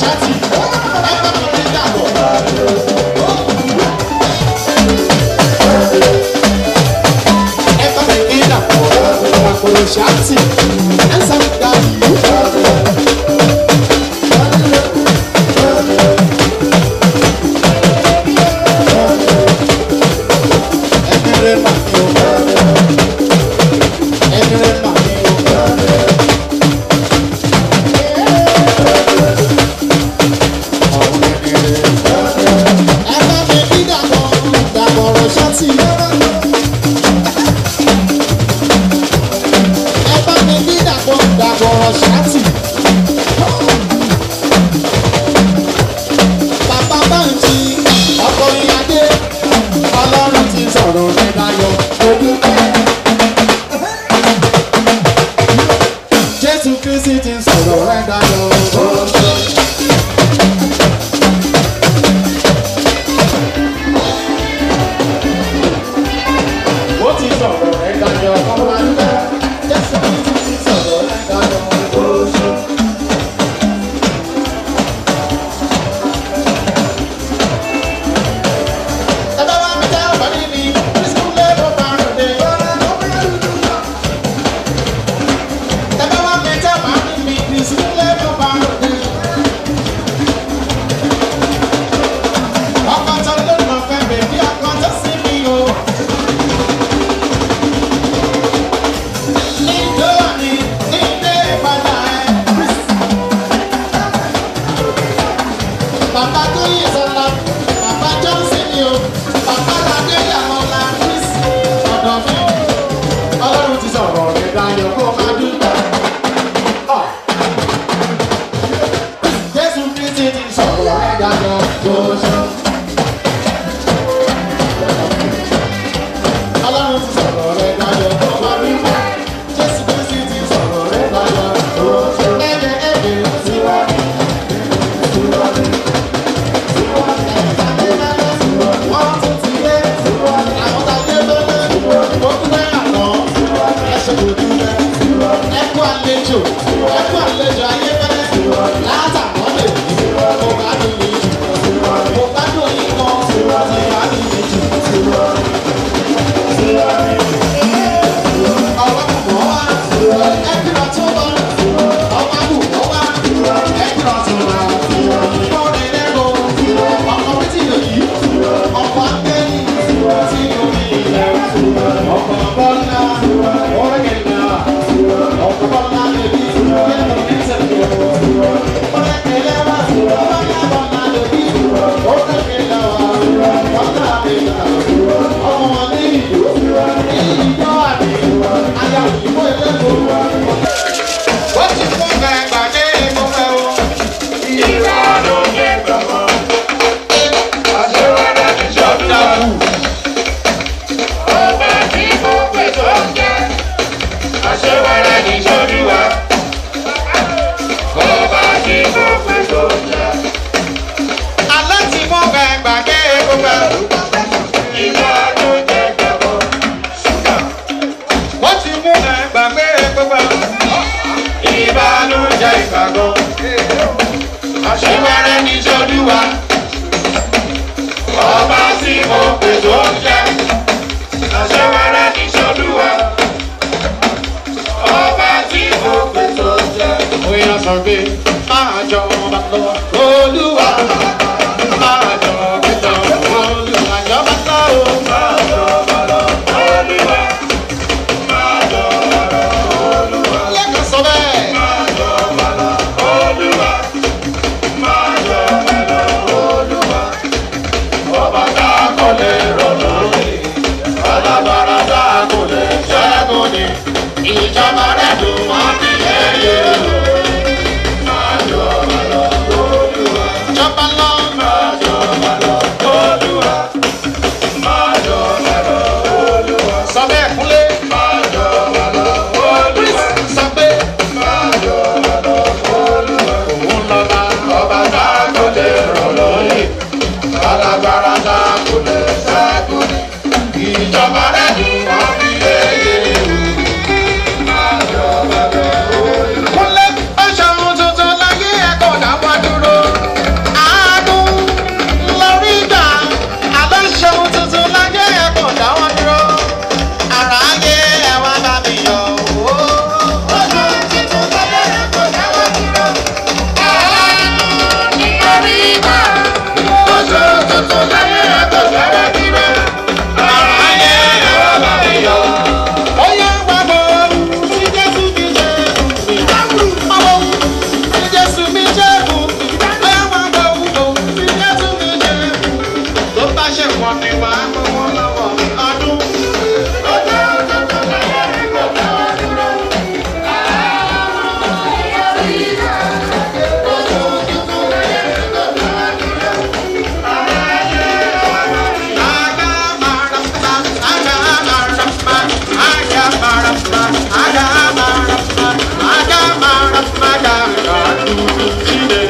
ṣáàtì ẹ bá mi ní dàgbọ̀. ẹ bá mi ní dàgbọ̀ dàgbọ̀ ṣáàtì ẹ sá mi dá yìí. ẹni rẹ mà ní o ẹni rẹ mà ní o. ẹ bá mi ní dàgbọ̀ dàgbọ̀ ọ̀rọ̀ ṣáàtì. ẹ bá mi ní dàgbọ̀ dàgbọ̀ ọ̀rọ̀ ṣáàtì. bàbá báńkì ọkọ̀ ìyáde ọlọ́run ti sọ̀rọ̀ ní dayọ̀ odúpẹ́. jésù kristi ti sọ̀rọ̀ rẹ̀ dayọ̀ odúpẹ́. ó ti sọ̀rọ̀ rẹ̀ dayọ̀ ọmọdé. jésù kristi ti sọ̀rọ̀ rẹ̀ dayọ̀ odúpẹ́. ẹ bá wá mi tẹ́ ọ̀bá níbi kristu lé ló bá rò dé. ẹ bá wá mi tẹ́ ọ̀bá níbi kristu lé ló bá rò dé. ọkọ tó ló lọ fẹ́ bèbí ọkọ tó sí mi o. níjó ni nílé ìpadà ẹ̀. bàbá tó yẹ sọ́la bàbá johnson ni o bàbá ládé yàmọ́lá chris ọ̀dọ̀ mi ọlọ́run ti sọ̀rọ̀ rẹ̀ dayọ̀ kó máa dúpẹ́. Ọ̀. jésù kristi ti sọ̀rọ̀ rẹ̀ dayọ̀ kó ṣe. ọlọ́run ti sọ̀rọ̀ rẹ̀ dayọ̀ kó máa dúpẹ́. jésù kristi ti sọ̀rọ̀ rẹ̀ dayọ̀ kó ṣe. ẹ̀jẹ̀ ẹ̀jẹ̀ síwájú síwájú. Wọ́n tún ti dé. Àwọn tá a dé lọ́lẹ́. Ó tún bẹ́ àná. Ẹ ṣe kò dúpẹ́. Ẹ kú àlejò. Ẹ kú àlejò ayé fẹ́lẹ́. Látàkọ́ lè ní. Mo bá dùn mí jù. Mo bá dùn yín kan. Mo bá dùn mí jù. Ọ̀rọ̀ kùkọ́ wá. Ẹ kìlọ̀ tó wá. Ọ̀pá kùkọ́ wá. Ẹ kìlọ̀ tó wá. Mo rìn lẹ́nu. Ọkọ̀ mi ti lò yìí. Ọkọ̀ akẹ́yìn. Tí omi ilẹ̀. Ọkọ̀ bọ́lá. Ọ̀rẹ́gẹ̀dà. Ọkọ̀ bọ́lá lèbi. Yẹ́nu ní sẹ́kẹ̀. Ọ̀rẹ́gẹ̀dà wá. Bọ́lá bọ́lá lèbi. Ọ̀rẹ́gẹ̀dà wá. Bọ́lá lèbi. Ọmọ wọn ní ìlú. Ìjọ àmì. Ayà òyìnbó ẹlẹ́gbọ̀ọ́. Wọ́n ti fún bẹ́ẹ̀ gbàdé mo fẹ́ o. Ìwà ló dé gbàgbọ́. Àṣewádà ti ṣọ́dá kù. Ọba tí mo pè tó ń jẹ́. Àṣewádà ti ṣọ́dú wa. Ọba tí mo pè tó ń jẹ́. Alẹ́ tí mo bẹ̀ gbàgbé gbogbo ẹ̀. Ìwà ló dé gbàgbọ́. Wọ́n ti mú ẹ̀ gbàgbé gbogbo ẹ̀. Ìbànújẹ́ ìgbàgbọ́. Àṣewádà ti ṣọ́dú wa ọba tí mo pè tó ń jẹ́ àṣewẹ́rẹ́ ní sọ́dúnwá ọba tí mo pè tó ń jẹ́. Bóyá sọ pé máa jọ ọba lọ olúwa máa jọ ọba lọ olúwa jọba lọ o. Máa jọ ọba lọ olúwa máa jọ ọba lọ olúwa. Lẹ́kọ̀ọ́ sọ bẹ́ẹ̀. Máa jọ ọba lọ olúwa máa jọ ọba lọ olúwa ọba tá a kò lè rọ̀ lórí alábàárà tá a kò lè ṣẹ́gun ni ìjọba rẹ̀ dùn wọ́n ní ẹyẹ máa jọ ọba lọ olúwa. jọba lọ. máa jọ ọba lọ olúwa. máa jọ ọba lọ olúwa. sọ bẹ́ẹ̀ kúnlé. máa jọ ọba lọ olúwa. sọ pé. máa jọ ọba lọ olúwa. òun lọ́ba ọba tá a kò lè rọ̀ lórí alágbára tá a kò lè ṣẹ́gun ni ìjọba rẹ̀ dùn wọ́n ní ẹyẹ máa jọ ọba lọ olúwa. kúnlé ó ṣe ohun tuntun láyé ẹ̀kọ́ dáwọ́ dúró. Jíde.